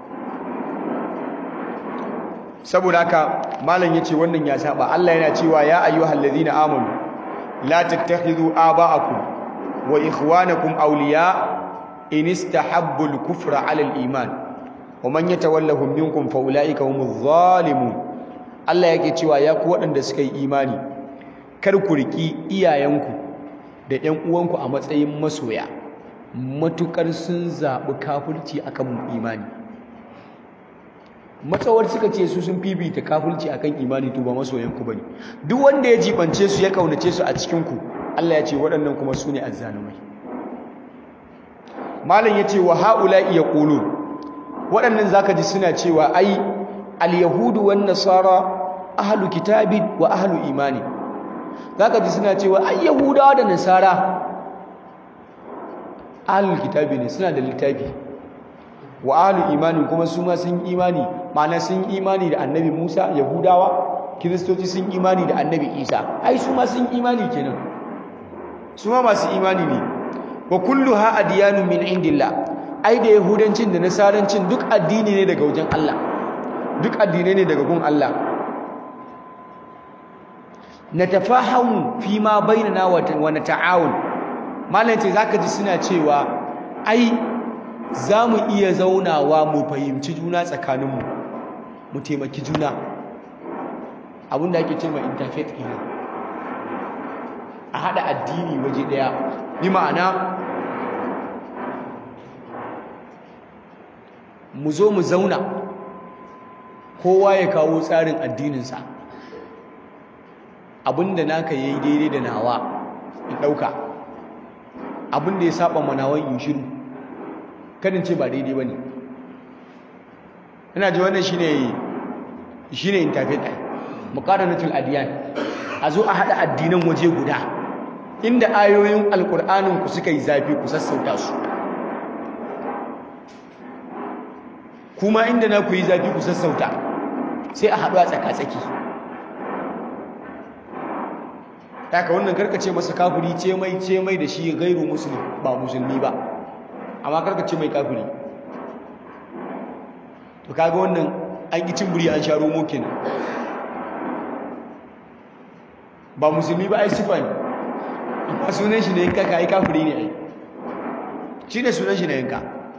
saboda haka malam yace wannan ya saba Allah yana cewa ya ayyuhal ladina amanu la tattakhidhu aba'akum wa ikhwanakum awliya in istahabbu al-kufra 'ala al-iman wa man yatawallahum minkum fa ulaika humuz zalimun Allah yake cewa ya ku waɗanda suka yi imani kar ku riki iyayenku da ƴan uwanku a matsayin masoya matukar sun zaɓi kafirci akan imani matsawar suka ce su sun fifita kafirci akan imani to ba masoyanku bane duk wanda ya jibance su ya kaunace su a cikin ku Allah ya ce waɗannan kuma su ne azzalumai malam yace wa haula'i yaqulun waɗannan zaka ji suna cewa ai al-yahudu wan nasara ahlu kitabin wa ahlu imani zaka ji suna cewa ai yahudawa da nasara ahlul kitabi ne suna da littafi wa ahlu imani kuma su ma sun imani ma'ana sun imani da annabi Musa yahudawa kiristoci sun imani da annabi Isa ai su ma sun imani kenan su ma masu imani ne wa kulluha adyanu min indillah ai da yahudancin da nasarancin duk addini ne daga wajen Allah duk addinai ne daga gun Allah natafahamu fi ma bainana wa nata'awun malam ce zaka ji suna cewa ai za mu iya zaunawa mu fahimci juna tsakaninmu mu taimaki juna abinda ake ce mai interfaith kenan a haɗa addini waje ɗaya bi ma'ana mu zo mu zauna kowa ya kawo tsarin addininsa abinda naka yayi daidai da nawa in ɗauka abinda ya saba manawan in shiru kadin ce ba daidai ba ne ina ji wannan shi ne interfaith ai muqaranatul adiyan a zo a haɗa addinan waje guda inda ayoyin alƙur'anin ku suka yi zafi ku sassauta su kuma inda na ku yi zafi ku sassauta sai a haɗu a tsaka-tsaki ka wannan karkace masa kafiri ce mai ce mai da shi gairu musulmi ba musulmi ba amma karkace mai kafiri to kaga wannan an ki cimburi an sha romo kenan ba musulmi ba ai sifa ne amma sunan shi ne yanka ka ai kafiri ne ai shi ne sunan shi ne yanka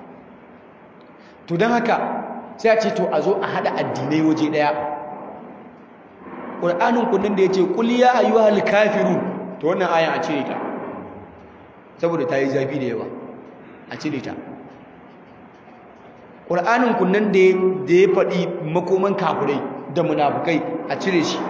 to don haka sai a ce to a zo a haɗa addinai waje ɗaya ƙur'anin kundin da ya ce ƙuliya a yi wa kafiru to wannan ayan a cire ta saboda ta yi zafi da yawa a cire ta ƙur'anin kundin da ya faɗi makoman kafirai da munafukai a cire shi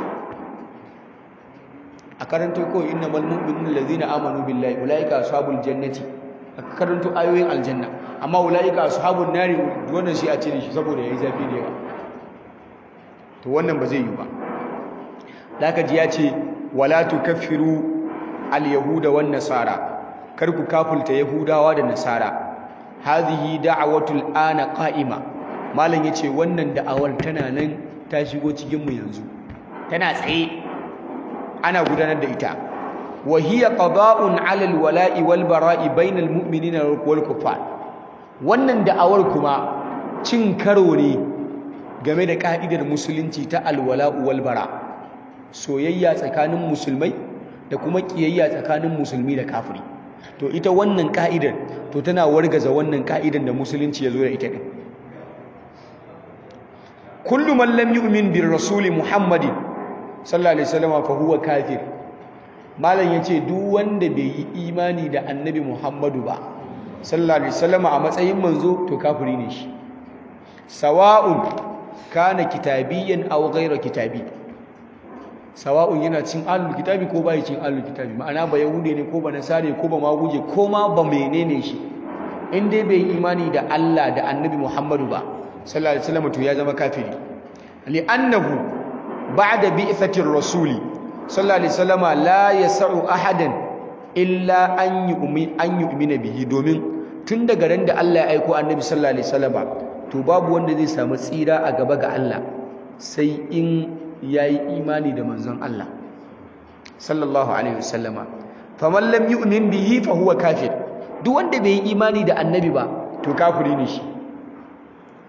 a karanto kawai inna malmu'minin lazina amanu billahi ulaika ashabul jannati a karanto ayoyin aljanna amma ulaika ashabun nari wannan shi a cire shi saboda yayi zafi da yawa to wannan ba zai yi ba zaka ji ya ce wala tukaffiru al-yahuda wan nasara kar ku kafulta yahudawa da nasara hadhihi da'watul ana qa'ima malam yace wannan da'awar tana nan ta shigo cikin mu yanzu tana tsaye ana gudanar da ita wa hiya qada'un 'ala al-wala'i wal bara'i bainal mu'minina wal kuffar wannan da'awar kuma cin karo ne game da ka'idar musulunci ta alwala'u wal bara' soyayya tsakanin musulmai da kuma kiyayya tsakanin musulmi da kafiri to ita wannan ka'idar to tana wargaza wannan ka'idar da musulunci ya zo da ita din kullu man lam yu'min bir rasuli muhammadin sallallahu alaihi wasallam fa huwa kafir malam yace duk wanda bai yi imani da annabi muhammadu ba sallallahu alaihi wasallam a matsayin manzo to kafiri ne shi sawa'un kana kitabiyyan aw ghayra kitabi sawa'un yana cin ahlul kitabi ko bai cin ahlul kitabi ma'ana ba yahude ne ko ba nasare ko ba maguje ko ma ba menene shi in dai bai imani da Allah da annabi Muhammadu ba sallallahu alaihi wasallam to ya zama kafiri li'annahu ba'da bi'thatir rasuli sallallahu alaihi wasallam la yas'u ahadan illa an yu'min an yu'mina bihi domin tun daga ran da Allah ya aiko annabi sallallahu alaihi wasallam to babu wanda zai samu tsira a gaba ga Allah sai in yayi imani da manzon Allah sallallahu alaihi wasallama faman lam yu'min bihi fa huwa kafir duk wanda bai yi imani da annabi ba to kafiri ne shi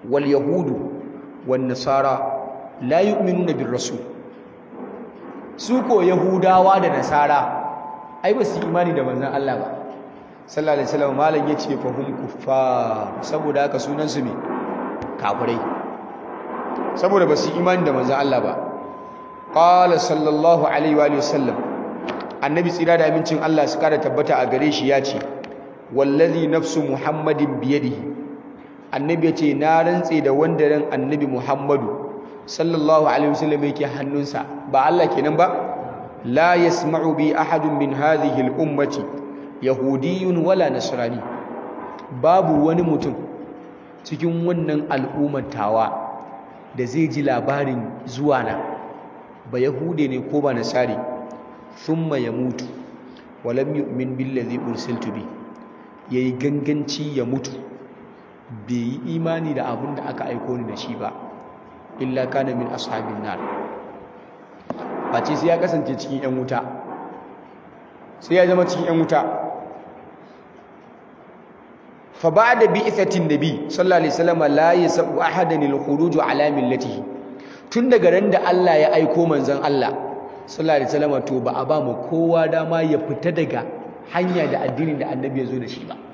wal yahudu wan nasara la yu'minuna bir rasul su ko yahudawa da nasara ai ba su imani da manzon Allah ba sallallahu alaihi wasallam malam yace fa hum kuffar saboda haka sunan su ne kafirai saboda ba su imani da manzon Allah ba qala sallallahu alaihi wa sallam annabi tsira da amincin Allah su kara tabbata a gare shi yace wallazi nafsu muhammadin biyadihi annabi yace na rantse da wanda ran annabi muhammadu sallallahu alaihi wasallam yake hannunsa ba Allah kenan ba la yasma'u bi ahadun min hadhihi al-ummati yahudiyyun wala nasrani babu wani mutum cikin wannan al'ummar tawa da zai ji labarin zuwa na ba yahude ne ko ba nasari thumma yamutu walam yu'min billazi ursiltu bi yayi ganganci ya mutu bai yi imani da abin da aka aiko ni da shi ba illa kana min ashabin nar face sai ya kasance cikin yan wuta sai ya zama cikin yan wuta fa ba'da bi'thatin nabi sallallahu alaihi wasallam la yasu ahadan al-khuruj ala millatihi tun daga ran da Allah ya aiko manzon Allah sallallahu alaihi wasallam to ba a ba mu kowa dama ya fita daga hanya da addinin da annabi ya zo da shi ba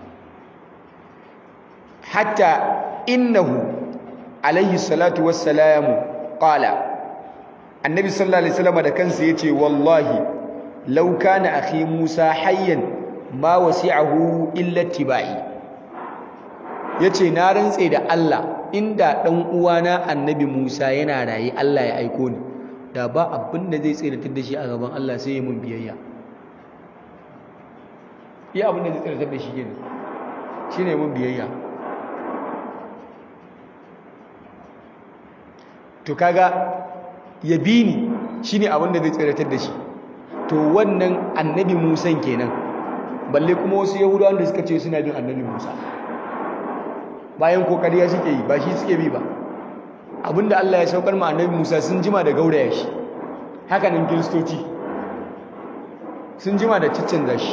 hatta innahu alaihi salatu wassalamu qala annabi sallallahu alaihi wasallam da kansa yace wallahi law kana akhi Musa hayyan ma wasi'ahu illa tibai yace na rantse da Allah inda dan uwana annabi Musa yana rayi Allah ya aiko ni da ba abin da zai tsiratar da shi a gaban Allah sai ya mun biyayya iya abin da zai tsiratar da shi kenan shine mun biyayya to kaga ya bi ni shine abin da zai tsiratar da shi to wannan annabi Musa kenan balle kuma wasu yahudawan da suka ce suna bin annabi Musa bayan kokari ya suke yi ba shi suke bi ba abinda Allah ya saukar ma annabi Musa sun jima da gauraya shi haka nan kiristoci sun jima da ciccanza shi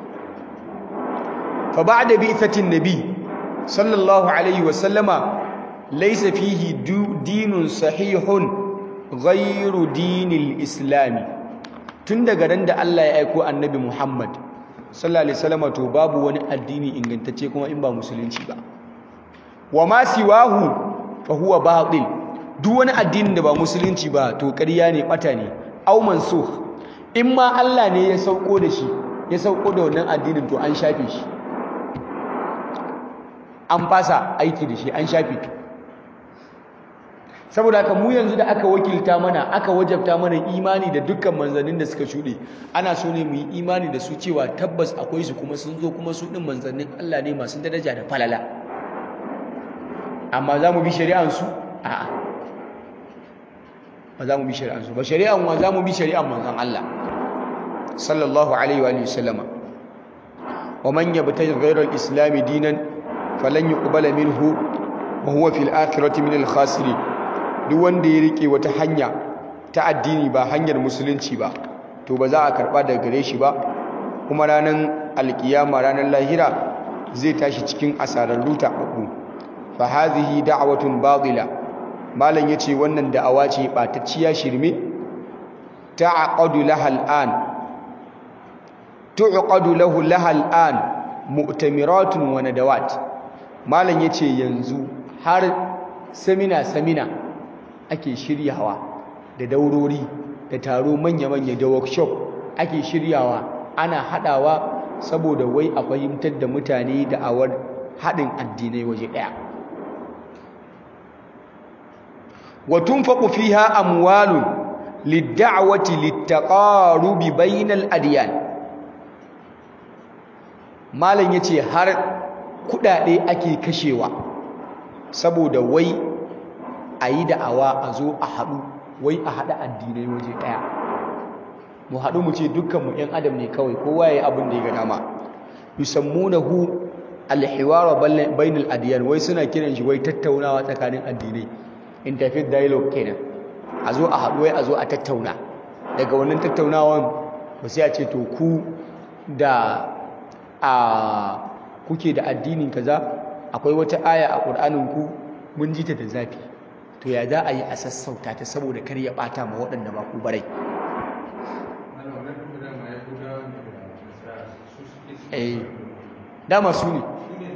fa ba'da bi'thatin nabi sallallahu alaihi wa sallama laysa fihi dinun sahihun ghayru dinil islami tun daga ran da Allah ya aiko annabi Muhammad sallallahu alaihi wasallam to babu wani addini ingantacce kuma in ba musulunci ba wa ma siwahu fa huwa batil duk wani addinin da ba musulunci ba to ƙarya ne bata ne aw mansukh in ma Allah ne ya sauko da shi ya sauko da wannan addinin to an shafe shi an fasa aiki da shi an shafe saboda haka mu yanzu da aka wakilta mana aka wajabta mana imani da dukkan manzannin da suka shuɗe ana so ne mu yi imani da su cewa tabbas akwai su kuma sun zo kuma su ɗin manzannin Allah ne masu daraja da falala amma za mu bi shari'ansu a'a ba za mu bi shari'ansu ba shari'an wa za mu bi shari'an manzan Allah sallallahu alaihi wa sallama wa man yabtaji ghayra al-islam dinan falan yuqbala minhu wa huwa fil akhirati min al-khasirin duk wanda ya rike wata hanya ta addini ba hanyar musulunci ba to ba za a karba daga gare shi ba kuma ranar alkiyama ranar lahira zai tashi cikin asararru taɓaɓɓu fa hadhihi da'watun batila malam yace wannan da'awa ce batacciya shirme ta'aqadu laha al'an tu'qadu lahu laha al'an mu'tamiratun wa nadawat malam yace yanzu har samina samina ake shiryawa da daurori da taro manya-manya da workshop ake shiryawa ana hadawa saboda wai a fahimtar da mutane da awar haɗin addinai waje ɗaya wa tunfaqu fiha amwalun lid-da'wati lit-taqarubi bainal adyan malam yace har kudade ake kashewa saboda wai a yi da'awa a zo a haɗu wai a haɗa addinai waje ɗaya mu haɗu mu ce dukkanmu ‘yan adam ne kawai kowa ya yi abin da ya ga dama yusammunahu alhiwara bainal adiyan wai suna kiran shi wai tattaunawa tsakanin addinai interfaith dialogue kenan a zo a haɗu wai a zo a tattauna daga wannan tattaunawan ba sai a ce to ku da a kuke da addinin kaza akwai wata aya a ƙur'anin ku mun ji ta da zafi to ya za a yi a sassauta ta saboda kar ya ɓata ma waɗanda ba ku barai eh dama su ne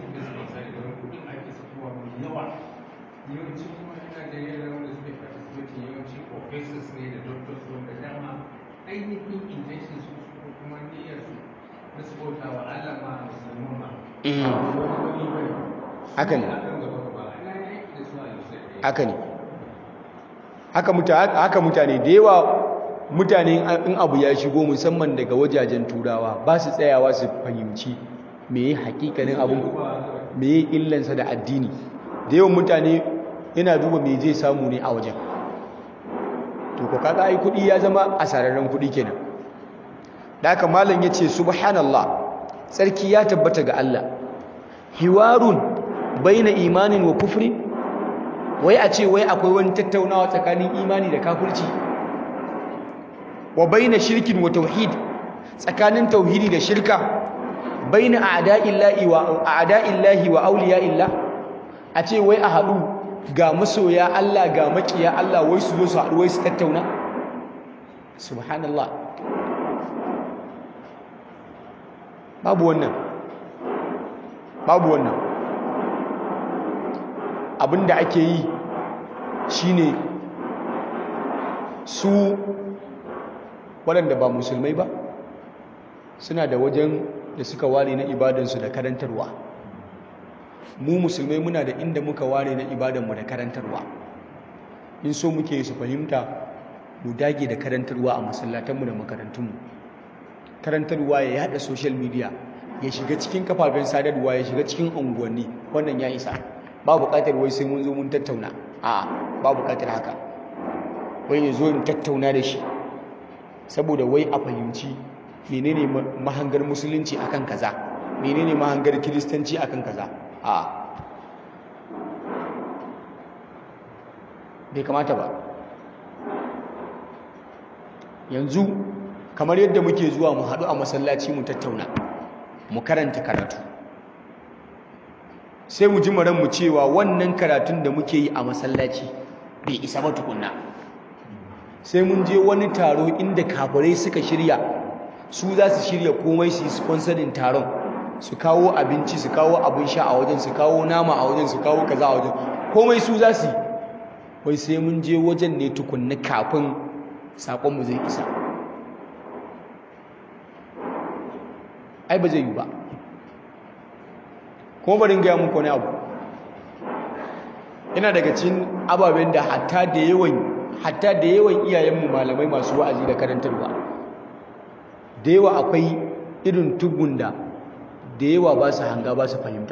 ainihin intention su ko kuma niyyar su na su bauta wa Allah ma musulman ma haka ne akan gaba gaba ana yaki da su a lissafi haka ne haka mutane haka mutane da yawa mutane in abu ya shigo musamman daga wajajen turawa ba su tsayawa su fahimci me ya hakikanin abin me ya illansa da addini da yawan mutane yana duba me zai samu ne a wajen to ko kaga ai kudi ya zama asararren kudi kenan da haka malam yace subhanallah tsarki ya tabbata ga Allah hiwarun baina imanin wa kufri wai a ce wai akwai wani tattaunawa tsakanin imani da kafirci wa baina shirkin wa tauhid tsakanin tauhidi da shirka baina a'da'illahi wa a'da'illahi wa awliya'illah a ce wai a haɗu ga masoya Allah ga makiya Allah wai su zo su haɗu wai su tattauna subhanallah babu wannan babu wannan abinda ake yi shine su waɗanda ba musulmai ba suna da wajen da suka ware na ibadansu da karantarwa mu musulmai muna da inda muka ware na ibadanmu da karantarwa in so muke su fahimta mu dage da karantarwa a masallatanmu da makarantunmu karantarwa ya yada social media ya shiga cikin kafafen sadarwa ya shiga cikin unguwanni wannan ya isa ba buƙatar wai sai mun zo mun tattauna a ba buƙatar haka wai ya zo in tattauna da shi saboda wai a fahimci menene mahangar musulunci akan kaza menene mahangar kiristanci akan kaza a bai kamata ba yanzu kamar yadda muke zuwa mu haɗu a masallaci mu tattauna mu karanta karatu sai mu ji mu cewa wannan karatun da muke yi a masallaci bai isa ba tukunna sai mun je wani taro inda kafirai suka shirya su za su shirya komai su yi sponsorin taron su kawo abinci su kawo abin sha a wajen su kawo nama a wajen su kawo kaza a wajen komai su za su yi wai sai mun je wajen ne tukunna kafin saƙonmu zai isa ai ba zai yi ba kuma barin gaya muku wani abu yana daga cikin ababen da hatta da yawan hatta da yawan iyayenmu malamai masu wa'azi da karantarwa da yawa akwai irin tugun da da yawa ba su hanga ba su fahimta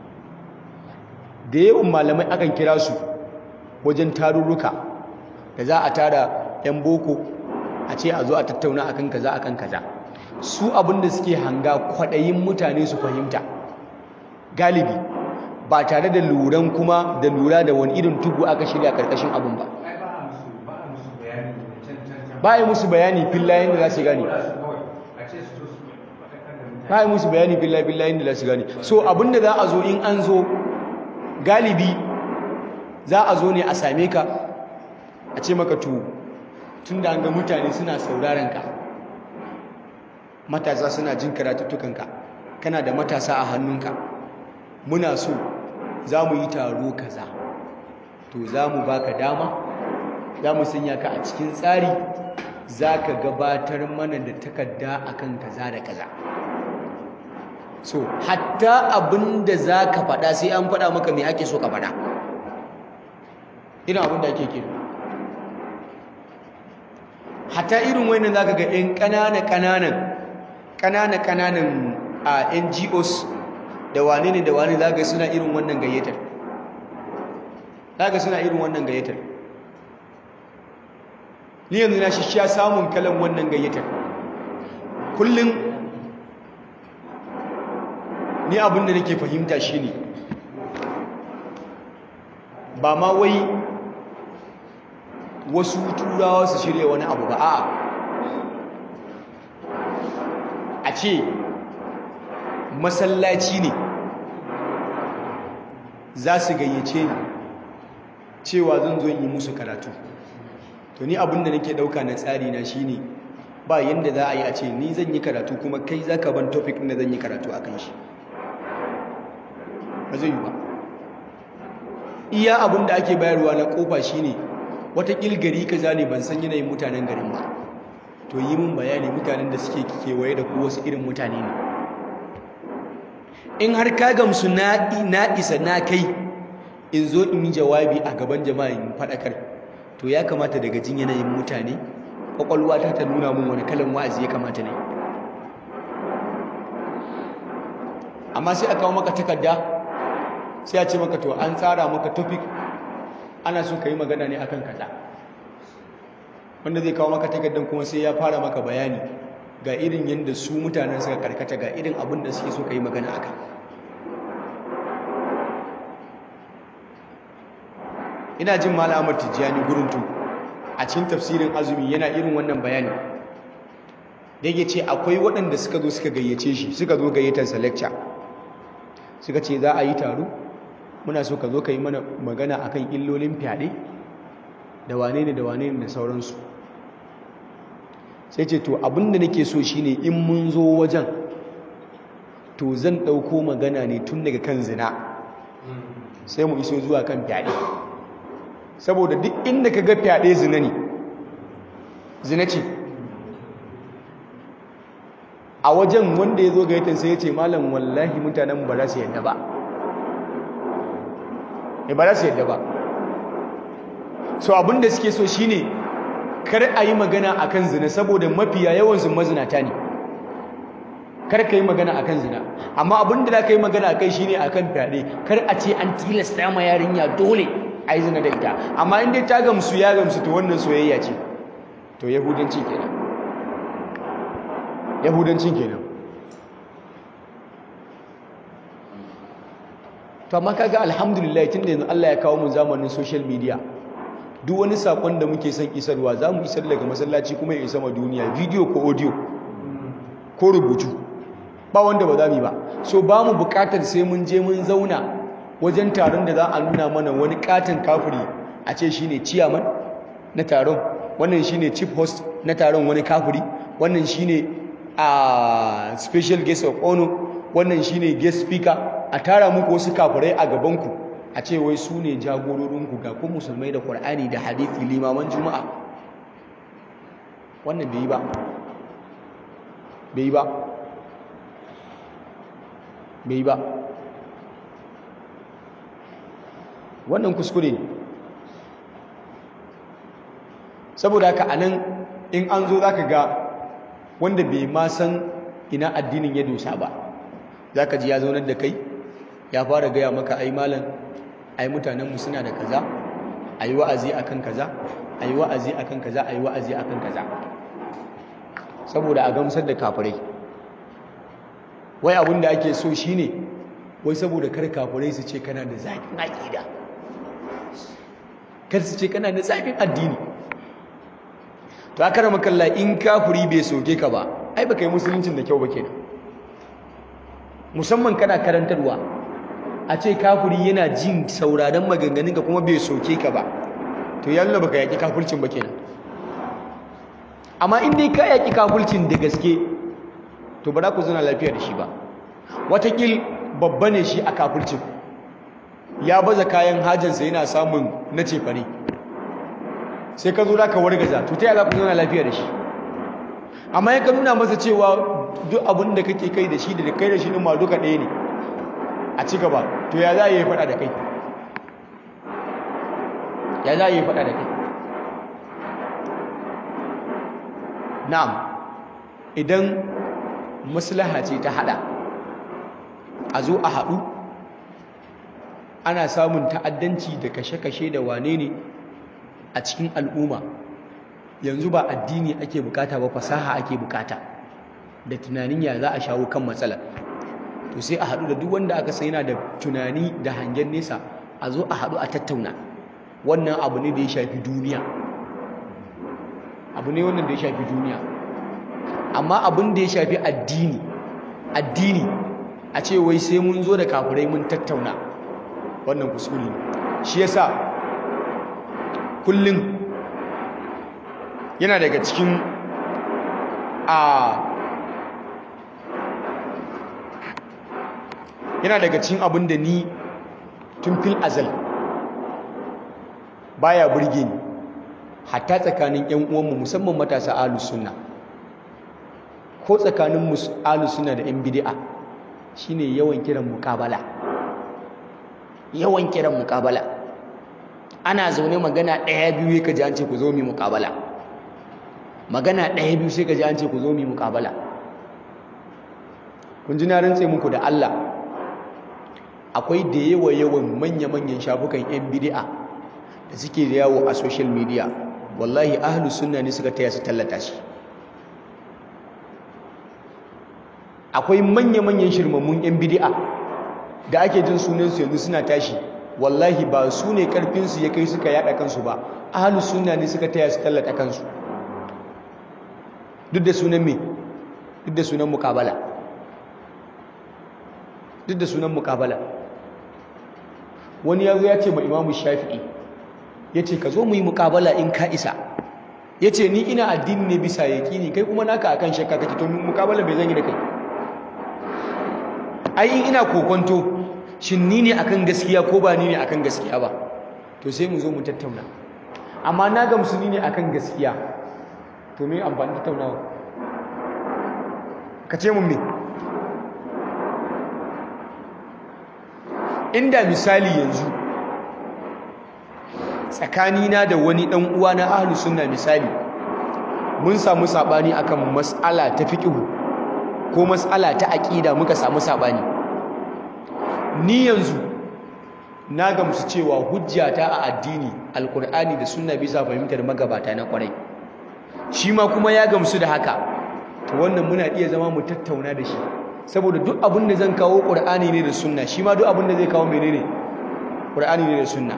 da yawan malamai akan kira su wajen tarurruka da za a tara 'yan boko a ce a zo a tattauna akan kaza akan kaza su abinda suke hanga kwaɗayin mutane su fahimta galibi ba tare da luran kuma da lura da wani irin tugu aka shirya karkashin abin ba ai ba a musu ba a musu bayani da can can can ba yi musu bayani fillayen da za su gane Kula su kawai a ce su to su faɗakar da mutane ba yi musu bayani fillayen fillayen da za su gane so abinda za a zo in an zo galibi za a zo ne a same ka a ce maka to tun da an ga mutane suna sauraron ka matasa suna jin karatuttukanka kana da matasa a hannunka muna so za mu yi taro kaza to za mu baka dama za mu sanya ka a cikin tsari za ka gabatar mana da takarda akan kaza da kaza so hatta abin da za ka faɗa sai an faɗa maka mai ake so ka faɗa irin abin da ake kira hatta irin wannan za ka ga 'yan ƙanana-ƙananan ƙanana-ƙananan a ngos da wane ne da wane za ga suna irin wannan gayyatar za ga suna irin wannan gayyatar ni yanzu na shi sha samun kalan wannan gayyatar kullum ni abin da nake fahimta shine ba ma wai wasu turawa su shirya wani abu ba a a ce masallaci ne za su gayyace ni cewa zan zo yi musu karatu to ni abin da nake ɗauka na tsari na shine ba yanda za a yi a ce ni zan yi karatu kuma kai za ka ban topic da zan yi karatu a kan shi ba zai yi ba iya abin da ake bayarwa na kofa shine watakil gari kaza ne ban san yanayin mutanen garin ba to yi min bayani mutanen da suke kewaye da ku wasu irin mutane ne in har ka gamsu na isa na kai in zo in yi jawabi a gaban jama'a in faɗakar to ya kamata daga jin yanayin mutane ƙwaƙwalwa ta ta nuna mun wani kalan wa'azi ya kamata ne amma sai a kawo maka takarda sai a ce maka to an tsara maka topic ana so ka yi magana ne akan kaza wanda zai kawo maka takardan kuma sai ya fara maka bayani ga irin yadda su mutanen suka karkata ga irin abin da suke so ka yi magana aka ina jin malamar tijjani guruntu a cikin tafsirin azumi yana irin wannan bayani da yake ce akwai waɗanda suka zo suka gayyace shi suka zo gayyatarsa lecture suka ce za a yi taro muna so ka zo ka yi mana magana akan illolin fyaɗe da wane ne da wane ne da sauransu sai ce to abinda nake so shine in mun zo wajen to zan ɗauko magana ne tun daga kan zina sai mu iso zuwa kan fyaɗe saboda duk inda ka ga fyaɗe zina ne zina ce a wajen wanda ya zo ga yatin sai ya ce malam wallahi mutanen ba za su yadda ba e ba za su yadda ba so abinda suke so shine kar a yi magana akan zina saboda mafiya yawansu mazinata ne kar ka yi magana akan zina amma abinda za ka yi magana akai shine akan fyaɗe kar a ce an tilasta ma yarinya dole a yi zina da ita amma in dai ta gamsu ya gamsu to wannan soyayya ce to yahudanci kenan yahudancin kenan to amma kaga alhamdulillah tunda yanzu Allah ya kawo mu zamanin social media duk wani sakon da muke son isarwa za mu isar daga masallaci kuma ya isa ma duniya video ko audio ko rubutu ba wanda ba za mu yi ba so ba mu bukatar sai mun je mun zauna wajen taron da za a nuna mana wani katon kafiri a ce shine chairman na taron wannan shine chief host na taron wani kafiri wannan shine a special guest of honor wannan shine guest speaker a tara muku wasu kafirai a gabanku a ce wai su ne jagororinku ga ku musulmai da ƙwar'ani da hadithi limaman juma'a wannan bai yi ba bai yi ba bai yi ba wannan kuskure ne saboda haka a nan in an zo za ka ga wanda bai ma san ina addinin ya dosa ba za ka ji ya zaunar da kai ya fara gaya maka ai malam ai mutanenmu suna da kaza a yi wa'azi akan kaza a yi wa'azi akan kaza a yi wa'azi akan kaza saboda a gamsar da kafirai wai abin da ake so shine wai saboda kar kafirai su ce kana da zafin aƙida kar su ce kana da zafin addini to aka rama kalla in kafiri bai soke ka ba ai baka yi musuluncin da kyau ba kenan musamman kana karantarwa a ce kafiri yana jin sauraron maganganun ka kuma bai soke ka ba to yalla baka yaki kafircin ba kenan amma in dai ka yaki kafircin da gaske to ba za ku zana lafiya da shi ba watakil babba ne shi a kafircin ya baza kayan hajjansa yana samun na cefane sai ka zo ka wargaza to ta yi za ku zana lafiya da shi amma ya ka nuna masa cewa duk abin da kake kai da shi da kai da shi ɗin ma duka ɗaya ne a ci gaba to ya za a yi faɗa da kai ya za a yi faɗa da kai na'am idan maslaha ce ta haɗa a zo a haɗu ana samun ta'addanci da kashe-kashe da wane ne a cikin al'umma yanzu ba addini ake bukata ba fasaha ake bukata da tunanin ya za a shawo kan matsalar to sai a haɗu da duk wanda aka sai yana da tunani da hangen nesa a zo a haɗu a tattauna wannan abu ne da ya shafi duniya abu ne wannan da ya shafi duniya amma abin da ya shafi addini addini a ce wai sai mun zo da kafirai mun tattauna wannan kuskure shi yasa kullum yana daga cikin a yana daga cikin abin da ni tun fil azal baya burge ni hatta tsakanin ƴan uwanmu musamman matasa ahlus sunna ko tsakanin ahlus sunna da ƴan bid'a shine yawan kiran muqabala yawan kiran muqabala ana zaune magana ɗaya biyu ka ji an ce ku zo mu muqabala magana ɗaya biyu sai ka ji an ce ku zo mu muqabala kun ji na rantse muku da Allah akwai da yawa yawan manya-manyan shafukan 'yan bidi'a da suke da yawo a social media wallahi ahlu sunna ne suka taya su tallata shi akwai manya-manyan shirmammun 'yan bidi'a da ake jin sunansu yanzu suna tashi wallahi ba su ne karfinsu ya kai suka yada kansu ba ahlu sunna ne suka taya su tallata kansu duk da sunan me duk da sunan mukabala duk da sunan mukabala wani yazo ya ce ma imamu shafi'i ya ce ka zo mu yi mukabala in ka isa ya ce ni ina addini ne bisa yaƙini kai kuma naka akan shakka kake to mukabala bai zan yi da kai ai in ina kokonto shin ni ne akan gaskiya ko ba ni ne akan gaskiya ba to sai mu zo mu tattauna amma na gamsu ni ne akan gaskiya to me amfani tattaunawa ka ce mun me inda misali yanzu tsakanina da wani dan uwa na ahlus sunna misali mun samu sabani akan mas'ala ta fiqh ko mas'ala ta aqida muka samu sabani ni yanzu na gamsu cewa hujjata a addini alkur'ani da sunna bisa fahimtar magabata na kwarai shi ma kuma ya gamsu da haka to wannan muna iya zama mu tattauna da shi saboda duk abin da zan kawo qur'ani ne da sunna shi ma duk abin da zai kawo menene qur'ani ne da sunna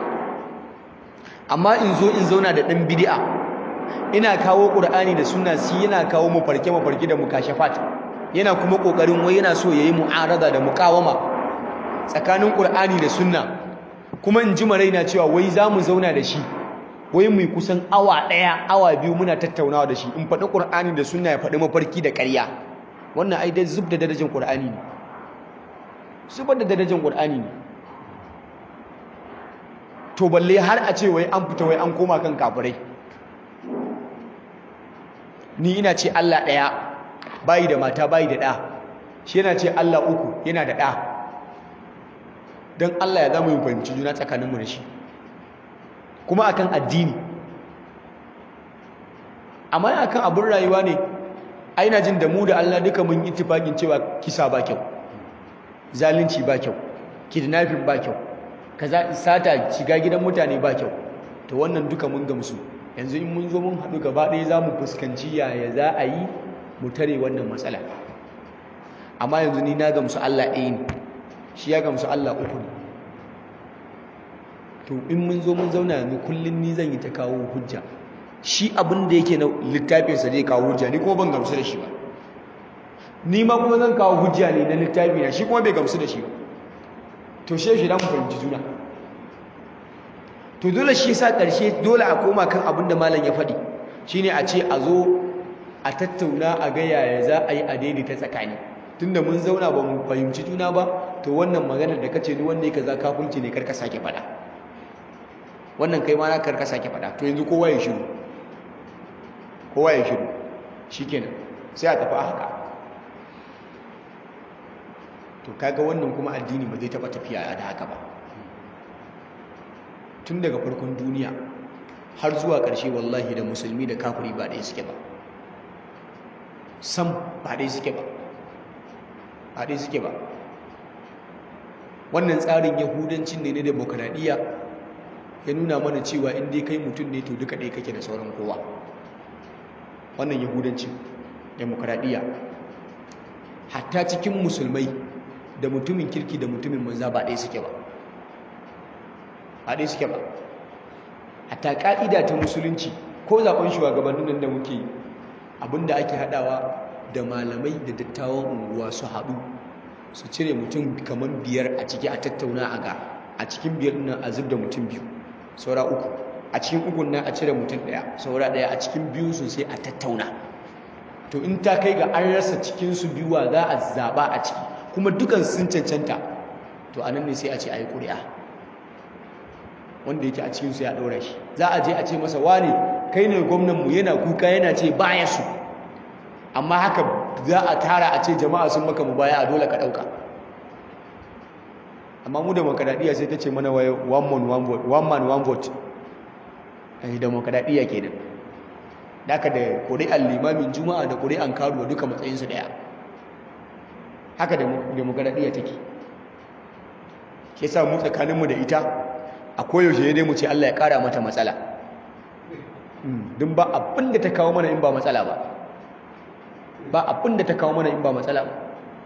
amma in zo in zauna da dan bid'a ina kawo qur'ani da sunna shi yana kawo mu farke mafarki da mukashafat yana kuma kokarin wai yana so yayi mu'arada da muqawama tsakanin qur'ani da sunna kuma in ji maraina cewa wai zamu zauna da shi wai mu kusan awa daya awa biyu muna tattaunawa da shi in faɗi qur'ani da sunna ya faɗi mafarki da ƙarya wannan ai dai zub da darajar qur'ani ne zubar da darajar qur'ani ne to balle har a ce wai an fita wai an koma kan kafirai ni ina ce Allah ɗaya bayi da mata bayi da ɗa shi yana ce Allah uku yana da ɗa don Allah ya zama yin fahimci juna tsakaninmu da shi kuma akan addini amma akan abin rayuwa ne aina jin da mu da Allah duka mun ittifaqin cewa kisa ba kyau zalunci ba kyau kidnapping ba kyau kaza sata shiga gidan mutane ba kyau to wannan duka mun gamsu yanzu in mun zo mun haɗu gaba ɗaya za mu fuskanci yaya za a yi mu tare wannan matsala amma yanzu ni na gamsu Allah ɗaya ne shi ya gamsu Allah uku ne to in mun zo mun zauna yanzu kullum ni zan yi ta kawo hujja shi abin da yake na littafinsa zai kawo hujja ni kuma ban gamsu da shi ba ni ma kuma zan kawo hujja ne na littafi na shi kuma bai gamsu da shi ba to shi shi da mu fahimci juna to dole shi sa ƙarshe dole a koma kan abin da malam ya faɗi shine a ce a zo a tattauna a ga yaya za a yi a daidaita tsakani tunda mun zauna ba mu fahimci juna ba to wannan maganar da kace ni wanda yake za kafirci ne karka sake faɗa wannan kai ma na karka sake faɗa to yanzu kowa ya shiru kowa ya shiru shikenan sai a tafi haka to kaga wannan kuma addini ba zai taɓa tafiya da haka ba tun daga farkon duniya har zuwa ƙarshe wallahi da musulmi da kafiri ba ɗaya suke ba sam ba ɗaya suke ba ba ɗaya suke ba wannan tsarin yahudancin ne na demokradiyya ya nuna mana cewa in dai kai mutum ne to duka ɗaya kake da sauran kowa wannan yahudancin demokradiyya hatta cikin musulmai da mutumin kirki da mutumin manza ba ɗaya suke ba ba ɗaya suke ba hatta ƙa'ida ta musulunci ko zaɓen shugabannin nan da muke abinda ake haɗawa da malamai da dattawan unguwa su haɗu su cire mutum kamar biyar a ciki a tattauna a ga a cikin biyar nan a zub da mutum biyu saura uku a cikin ukun nan a cire mutum ɗaya saura ɗaya a cikin biyu su sai a tattauna to in ta kai ga an rasa cikinsu biyuwa za a zaɓa a ciki kuma dukan sun cancanta to a nan ne sai a ce a yi ƙuri'a wanda yake a cikinsu ya ɗora shi za a je a ce masa wane kai ne gwamnanmu yana kuka yana ce baya su amma haka za a tara a ce jama'a sun maka mu baya a dole ka ɗauka amma mu demokaradiyya sai ta ce mana waye one man one vote one man one vote eh demokaradiyya kenan daka da ƙuri'an limamin juma'a da ƙuri'an karuwa duka matsayinsu ɗaya haka demokaradiyya take ke sa mu tsakaninmu da ita a koyaushe dai mu ce Allah ya ƙara mata matsala don ba abin da ta kawo mana in ba matsala ba ba abin da ta kawo mana in ba matsala ba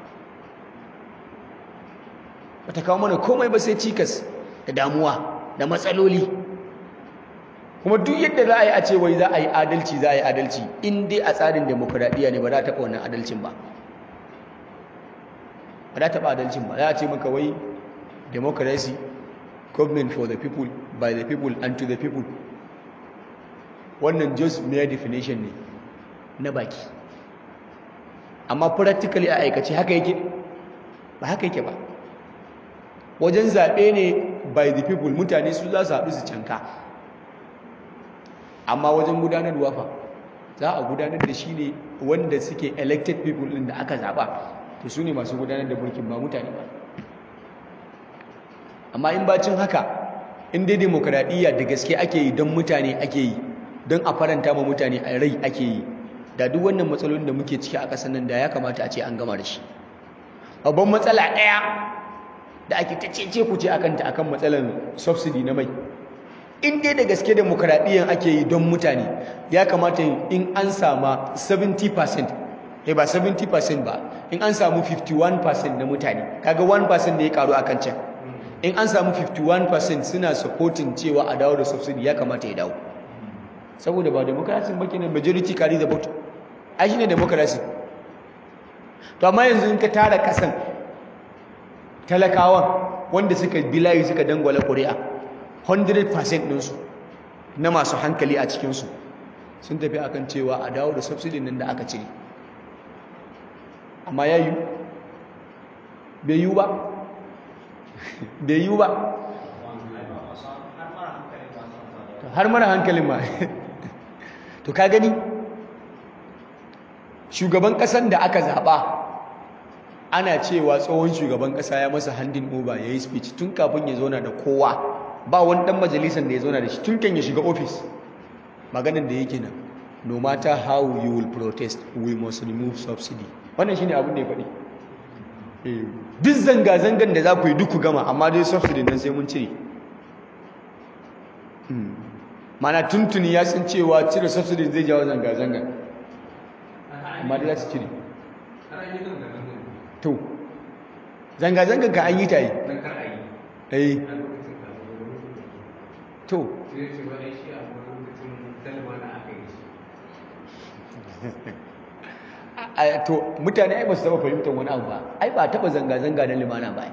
ba ta kawo mana komai ba sai cikas da damuwa da matsaloli kuma duk yadda za a yi a ce wai za a yi adalci za a yi adalci in dai a tsarin demokuraɗiyya ne ba za a taɓa wannan adalcin ba ba za a taɓa adalcin ba za a ce maka wai democracy government for the people by the people and to the people wannan just mere definition ne na baki amma practically a aikace haka yake ba haka yake ba wajen zaɓe ne by the people mutane su za su haɗu su canka amma wajen gudanarwa fa za a gudanar da shi ne wanda suke elected people ɗin da aka zaɓa to su ne masu gudanar da mulkin ba mutane ba amma in bacin haka in dai demokradiyya da gaske ake yi don mutane ake yi don a faranta ma mutane a rai ake yi da duk wannan matsalolin da muke ciki a ƙasar nan da ya kamata a ce an gama da shi babban matsala ɗaya da ake ta cece ku ce akan ta akan matsalar subsidy na mai in dai da gaske demokradiyyan ake yi don mutane ya kamata in an sama 70% eh ba 70% ba in an samu 51% na mutane kaga 1% da ya karu akan can in an samu 51% suna supporting cewa a dawo da subsidy ya kamata ya dawo saboda ba democracy ba kenan majority carry the vote ai shine democracy to amma yanzu in ka tara kasan talakawan wanda suka bilayi suka dangwala ƙuri'a 100% ɗinsu na masu hankali a cikinsu sun tafi akan cewa a dawo da subsidy nan da aka cire amma ya yi bai yi ba bai yi ba har mara hankalin ma to ka gani shugaban ƙasan da aka zaɓa ana cewa tsohon shugaban ƙasa ya masa handin over ya yi speech tun kafin ya zauna da kowa ba wani ɗan majalisar da ya zauna da shi tun kan ya shiga ofis maganin da yake nan no matter how you will protest we must remove subsidy wannan shine abin da ya faɗi duk zanga-zangan da za ku yi duk ku gama amma dai subsidy nan sai mun cire mana tuntuni ya san cewa cire subsidy zai jawo zanga-zangan amma dai za su cire to zanga-zangan ka an yi ta yi eh to to mutane ai ba su taba fahimtar wani abu ba ai ba taba zanga-zanga na limana ba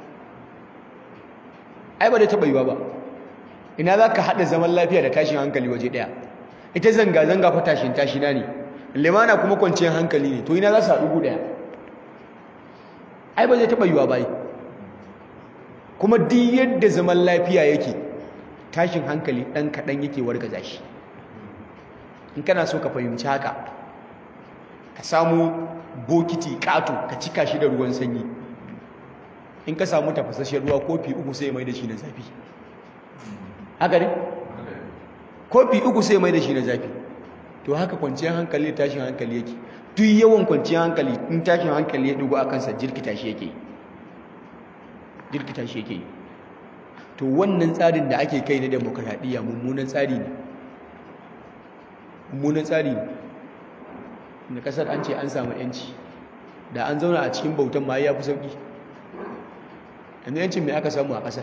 ai ba da taba yiwa ba ina za ka haɗa zaman lafiya da tashin hankali waje ɗaya ita zanga-zanga fa tashin tashina ne limana kuma kwanciyar hankali ne to ina za su haɗu gu ɗaya ai ba zai taba yiwa ba kuma duk yadda zaman lafiya yake tashin hankali ɗan kaɗan yake wargaza shi in kana so ka fahimci haka ka samu bokiti ƙato ka cika shi da ruwan sanyi in ka samu tafasashen ruwa kofi uku sai mai da shi na zafi haka ne? kofi uku sai mai da shi na zafi to haka kwanciyar hankali da tashin hankali yake duk yawan kwanciyar hankali in tashin hankali ya dugu a kansa jirkita shi yake jirkita shi yake to wannan tsarin da ake kai na demokradiyya mummunan tsari ne mummunan tsari ne da kasar an ce an samu yanci da an zauna a cikin bautan ma ya fi sauki yanzu yancin mai aka samu a kasar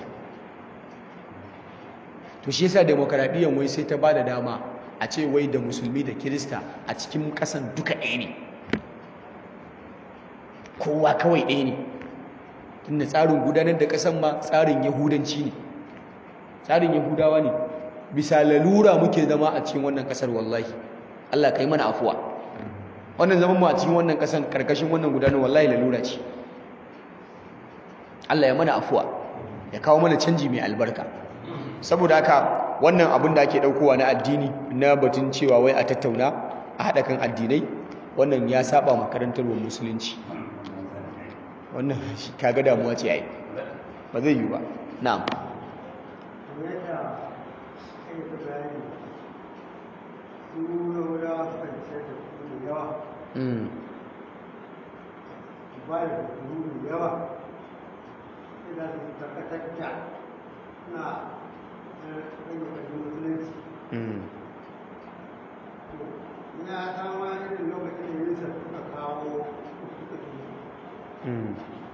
to shi yasa demokaradiyyar wai sai ta ba da dama a ce wai da musulmi da kirista a cikin kasan duka ɗaya ne kowa kawai ɗaya ne tunda tsarin gudanar da kasan ma tsarin yahudanci ne tsarin yahudawa ne bisa lalura muke zama a cikin wannan kasar wallahi Allah kai mana afuwa wannan zaman mu a cikin wannan kasan karkashin wannan gudanar wallahi lalura ce Allah ya mana afuwa ya kawo mana canji mai albarka saboda haka wannan abin da ake daukowa na addini na batun cewa wai a tattauna a haɗa kan addinai wannan ya saba makarantar wa musulunci wannan kaga damuwa ce ai ba zai yi ba na'am mm ba da kuru da yawa sai za su karkatar da na rage ƙarfin musulunci mm ya kama irin lokacin da yinsa suka kawo suka fi mm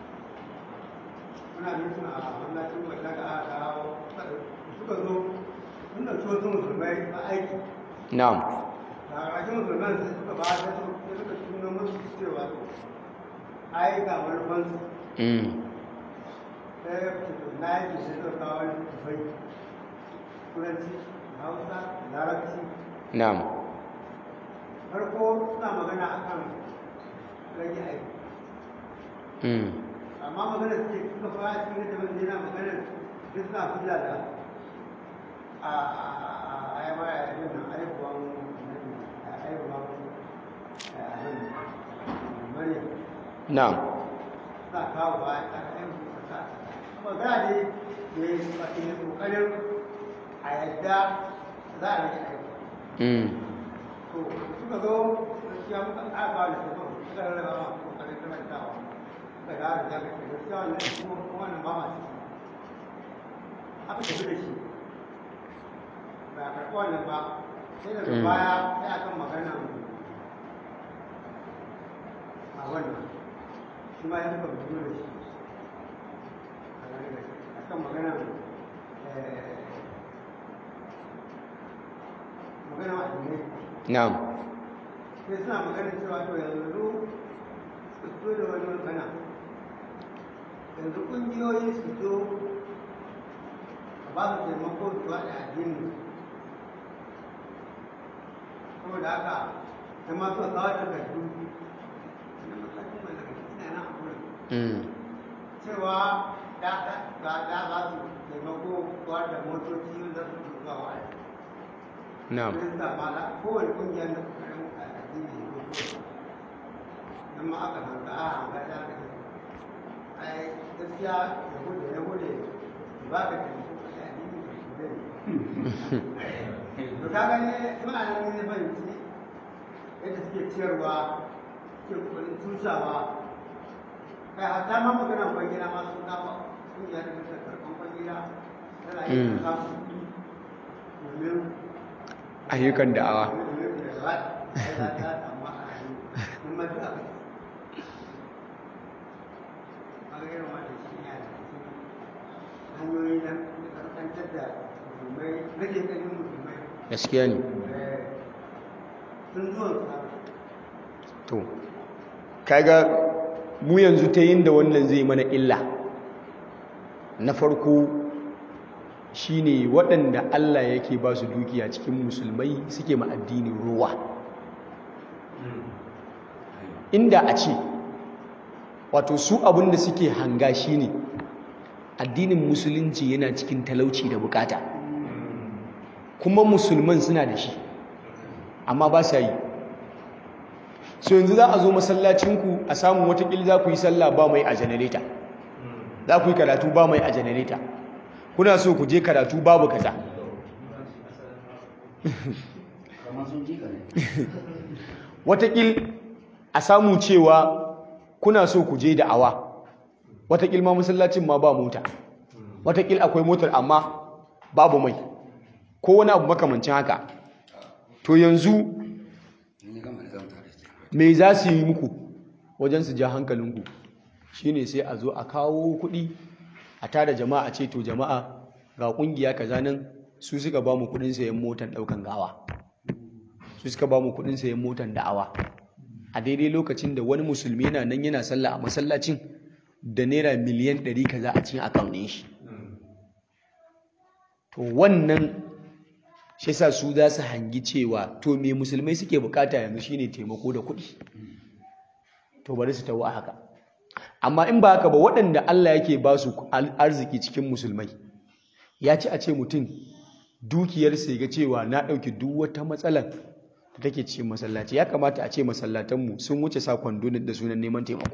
muna nufin a masallacin wanda da aka kawo suka zo sun da so sun musulmai ba aiki na'am da ƙarshen musulman sai suka ba da su sai suka tuna musu cewa ai ga manufansu mm sai ya fito na yake sai suka kawo wani tufai turanci hausa larabci na'am farko suna magana akan rage aiki mm amma magana suke suka fara cikin da wanda yana magana duk suna kula da a ayyama ya yi nan aihuwan aihuwan maryam na'am suna kawo ba a aihu ta amma za a ne da ya yi kokarin a yadda za a rage aiki mm to suka zo gaskiya muka ƙaba da su suka rarraba ma kokarin karantawa suka dawo da jami'a da gaskiya wannan kuma wannan ba ma ciki aka tafi da shi ba a karɓi wannan ba sai daga Mm. baya sai akan magana a wannan shi ma ya suka fito da shi a kan magana magana a duniya na'am sai suna maganin cewa to yanzu su fito da wani magana yanzu ƙungiyoyi su zo a ba su taimako su ba da addini saboda haka ta ma so kawo takardu na matakin mallaka ina nan a wurin mm cewa da da da da ba su taimako kuwa da motoci da su zuwa wa'azi na'am Kirista ma da kowane ƙungiyar da kokarin addini ne ko don ma aka hanga a hanga da aka ce ai gaskiya yahudu yahudu ba ka taimako ka yi addini ka shi zai to ka gani tun a nan ne fahimci yadda suke ciyarwa suke kokarin tushawa kai hatta ma magana kwangila ma sun kama ƙungiyar da ta karɓar kwangila tana yin Mm. samun kuɗi domin ayyukan da'awa gaskiya ne to kaga mu yanzu ta yin da wannan zai mana illa na farko shine waɗanda Allah yake ba su dukiya cikin musulmai suke ma addinin ruwa inda a ce wato su abinda suke hanga shine addinin musulunci yana cikin talauci da bukata kuma musulman suna da shi amma ba sa yi so yanzu za a zo masallacinku a samun watakil za ku yi sallah ba mai a janareta za ku yi karatu ba mai a janareta kuna so ku je karatu babu kaza watakil a samu cewa kuna so ku je da'awa watakil ma masallacin ma ba mota watakil akwai motar amma babu mai ko wani abu makamancin haka to yanzu me za su yi muku wajen su ja hankalinku shine sai a zo a kawo kuɗi a tada jama'a a ce to jama'a ga ƙungiya kaza nan su suka ba mu kuɗin sayan motan ɗaukan gawa su suka ba mu kuɗin sayan motan da'awa a daidai lokacin da wani musulmi yana nan yana sallah a masallacin da naira miliyan ɗari kaza a cikin akaunin shi to wannan shi yasa su za su hangi cewa to me musulmai suke bukata yanzu shine taimako da kuɗi to bari su tawo a haka amma in ba haka ba waɗanda Allah yake ba su arziki cikin musulmai ya ci a ce mutum dukiyarsa ga cewa na ɗauki duk wata matsalar da take cikin masallaci ya kamata a ce masallatanmu sun wuce sa kwando da sunan neman taimako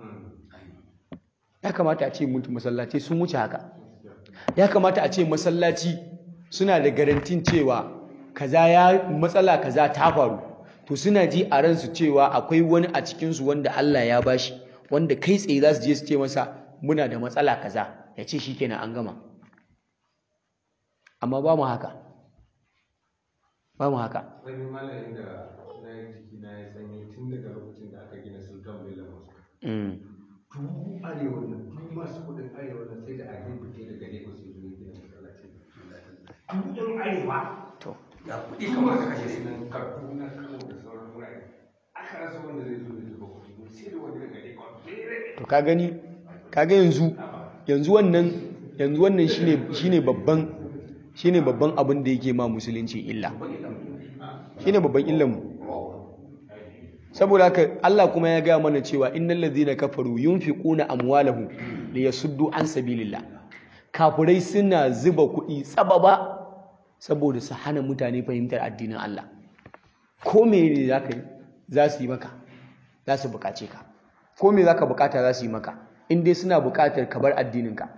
ya kamata a ce mutum masallaci sun wuce haka ya kamata a ce masallaci suna da garantin cewa kaza ya matsala kaza ta faru to suna ji a ransu cewa akwai wani a cikinsu wanda Allah ya bashi wanda kai tsaye za su je su ce masa muna da matsala kaza ya ce shi kenan an gama amma ba mu haka ba mu haka wani malayin da na yi jiki na ya sanyi tun daga lokacin da aka gina sultan bello mosque Mm. duk arewa nan duk masu kudin arewa nan sai da a yi fice daga lagos ya zo ya gina masallaci duk yan arewa to ga kuɗi kamar da kashe su nan kaduna kano da sauran wurare aka rasa wanda zai zo ya zuba kuɗi sai da wani daga lagos bere to ka gani kaga yanzu yanzu wannan yanzu wannan shine shine babban shine babban abin da yake ma musulunci illa shine babban illan mu saboda haka Allah kuma ya gaya mana cewa innal ladhina kafaru yunfiquna amwalahum liyasuddu an sabilillah kafirai suna zuba kuɗi tsababa saboda su hana mutane fahimtar addinin Allah ko me ne zaka yi za su yi maka za su bukace ka ko me zaka bukata za su yi maka in dai suna bukatar ka bar addininka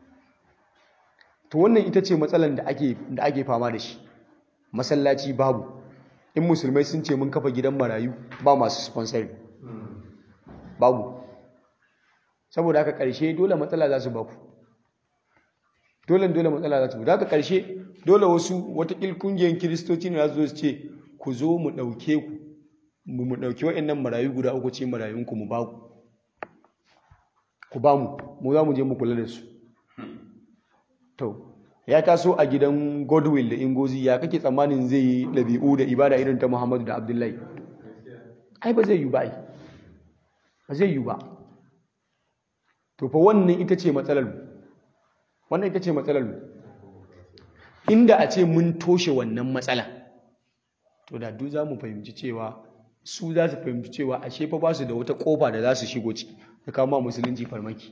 to wannan ita ce matsalar da ake da ake fama da shi masallaci babu in musulmai sun ce mun kafa gidan marayu ba masu sponsor babu saboda haka karshe dole matsala za su baku dole dole matsala za su da haka karshe dole wasu watakil kungiyar kiristoci ne za su zo su ce ku zo mu ɗauke ku mu mu ɗauki waɗannan marayu guda uku ce marayunku mu ba ku ku ba mu mu za mu je mu kula da su to ya taso a gidan godwill da ingozi ya kake tsammanin zai yi ɗabi'u da ibada irin ta muhammadu da abdullahi ai ba zai yi ba ai ba zai yi ba to fa wannan ita ce matsalar mu wannan ita ce matsalar mu inda a ce mun toshe wannan matsala to da duk za mu fahimci cewa su za su fahimci cewa ashe fa ba su da wata kofa da za su shigo ciki da kama musulunci farmaki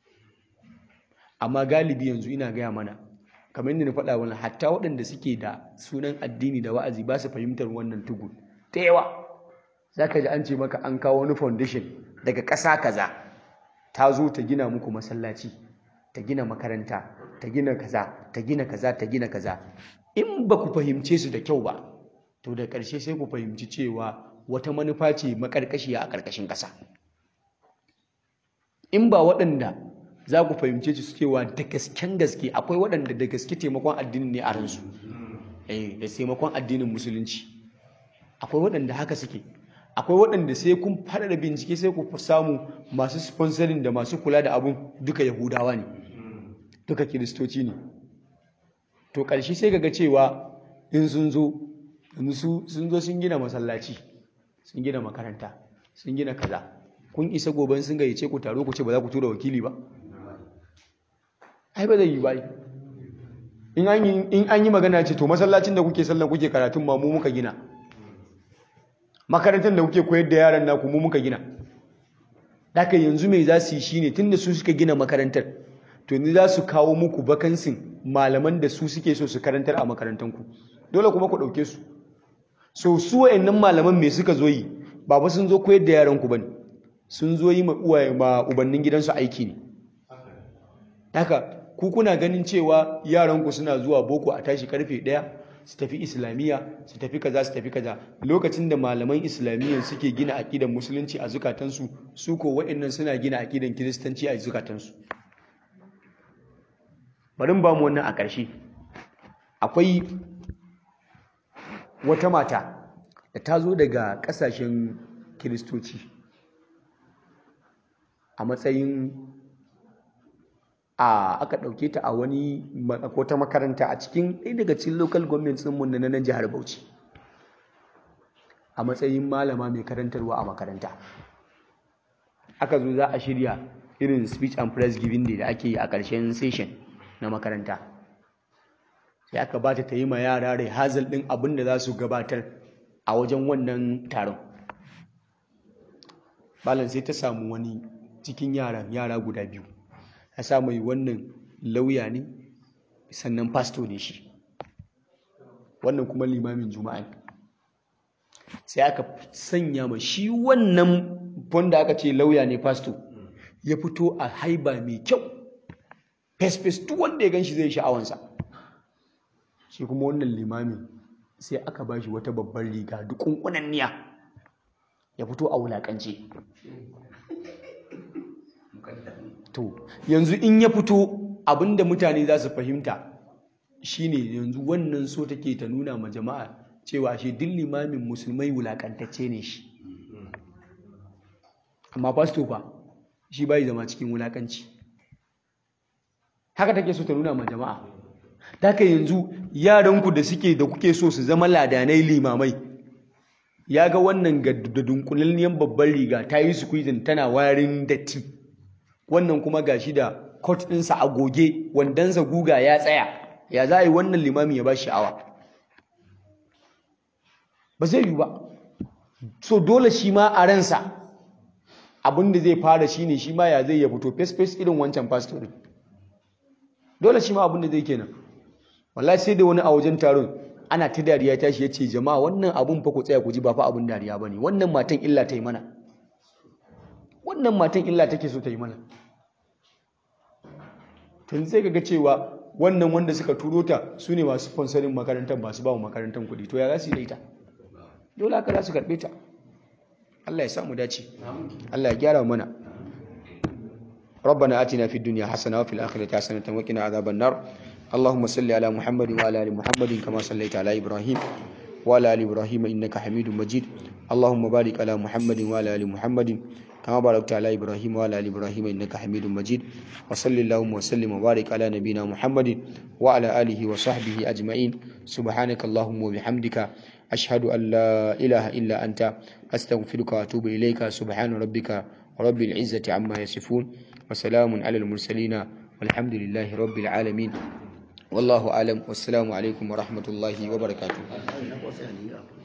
amma galibi yanzu ina gaya mana kamar yadda na faɗa wani hatta waɗanda suke da sunan addini da wa'azi ba su fahimtar wannan tugu ta yawa za ka ji an ce maka an kawo wani foundation daga ƙasa kaza ta zo ta gina muku masallaci ta gina makaranta ta gina kaza ta gina kaza ta gina kaza in ba ku fahimce su da kyau ba to da ƙarshe sai ku fahimci cewa wata manufa ce maƙarƙashiya a ƙarƙashin ƙasa in ba waɗanda za ku fahimce su cewa da gasken gaske akwai waɗanda da gaske taimakon addini ne a ransu eh da taimakon addinin musulunci akwai waɗanda haka suke akwai waɗanda sai kun fara da bincike sai ku samu masu sponsoring da masu kula da abun duka yahudawa ne duka kiristoci ne to ƙarshe sai ga cewa in sun zo sun zo sun gina masallaci sun gina makaranta sun gina kaza kun isa goben sun gayyace ku taro ku ce ba za ku tura wakili ba ai ba zai yi ba in an yi magana ce to masallacin da kuke sallan kuke karatun ma mu muka gina makarantar da kuke koyar da yaran naku mu muka gina haka yanzu mai za su yi shine tunda su suka gina makarantar to yanzu za su kawo muku bakansin malaman da su suke so su karantar a makarantanku dole kuma ku ɗauke su so su wa'annan malaman me suka zo yi ba ba sun zo koyar da yaran ku bane sun zo yi ma uwaye ma ubannin gidansu aiki ne haka ku kuna ganin cewa yaranku suna zuwa boko a tashi karfe ɗaya su tafi islamiyya su tafi kaza su tafi kaza lokacin da malaman islamiyyan suke gina aƙidan musulunci a zukatansu su ko waɗannan suna gina aƙidan kiristanci a zukatansu bari ba mu wannan a ƙarshe akwai wata mata da ta zo daga ƙasashen kiristoci a matsayin a aka ɗauke ta a wani wata makaranta a cikin ɗaya daga cikin local government ɗinmu na nan jihar Bauchi a matsayin malama mai karantarwa a makaranta aka zo za a shirya irin speech and press giving day da ake yi a ƙarshen session na makaranta sai aka bata ta yi ma yara rai hazal ɗin abin da za su gabatar a wajen wannan taron malam sai ta samu wani cikin yaran yara guda biyu ya sa mai wannan lauya ne sannan pasto ne shi wannan kuma limamin juma'a ne sai aka sanya ma shi wannan wanda aka ce lauya ne pasto ya fito a haiba mai kyau fes-fes duk wanda ya gan shi zai sha'awansa shi kuma wannan limamin sai aka ba shi wata babbar riga dukunkunan niya ya fito a wulakance to yanzu in ya fito abinda mutane za su fahimta shine yanzu wannan so take ta nuna ma jama'a cewa shi duk limamin musulmai wulakantacce ne shi amma pasto fa shi bai zama cikin wulakanci haka take so ta nuna ma jama'a Daka yanzu yaranku da suke da kuke so su zama ladanai limamai ya ga wannan ga da dunkulalliyar babban riga ta yi squeezing tana warin datti wannan kuma gashi da coat ɗinsa a goge wandansa guga ya tsaya ya za a yi wannan limami ya ba sha'awa ba zai yi ba so dole shi ma a ransa abinda zai fara shi ne shi ma ya zai ya fito fes-fes irin wancan pastor dole shi ma abinda zai kenan wallahi sai da wani a wajen taron ana ta dariya tashi ya ce jama'a wannan abun fa ku tsaya ku ji ba fa abun dariya ba ne wannan matan illa ta yi mana wannan matan illa take so ta yi mana tun sai ga cewa wannan wanda suka turo ta su ne masu sponsorin makarantar masu ba makarantar kuɗi to ya za su yi da ita dole haka za su karɓe ta Allah ya samu dace Allah ya gyara mana ربنا آتنا في الدنيا حسنة وفي الآخرة حسنة وقنا عذاب النار اللهم صل على محمد وعلى ال محمد كما صليت على ابراهيم وعلى ال ابراهيم انك حميد مجيد اللهم بارك على محمد وعلى ال محمد كما باركت على ابراهيم وعلى ال ابراهيم انك حميد مجيد وصل اللهم وسلم وبارك على نبينا محمد وعلى اله وصحبه اجمعين سبحانك اللهم وبحمدك اشهد ان لا اله الا انت استغفرك واتوب اليك سبحان ربك رب العزه عما يصفون وسلام على المرسلين والحمد لله رب العالمين والله أعلم والسلام عليكم ورحمة الله وبركاته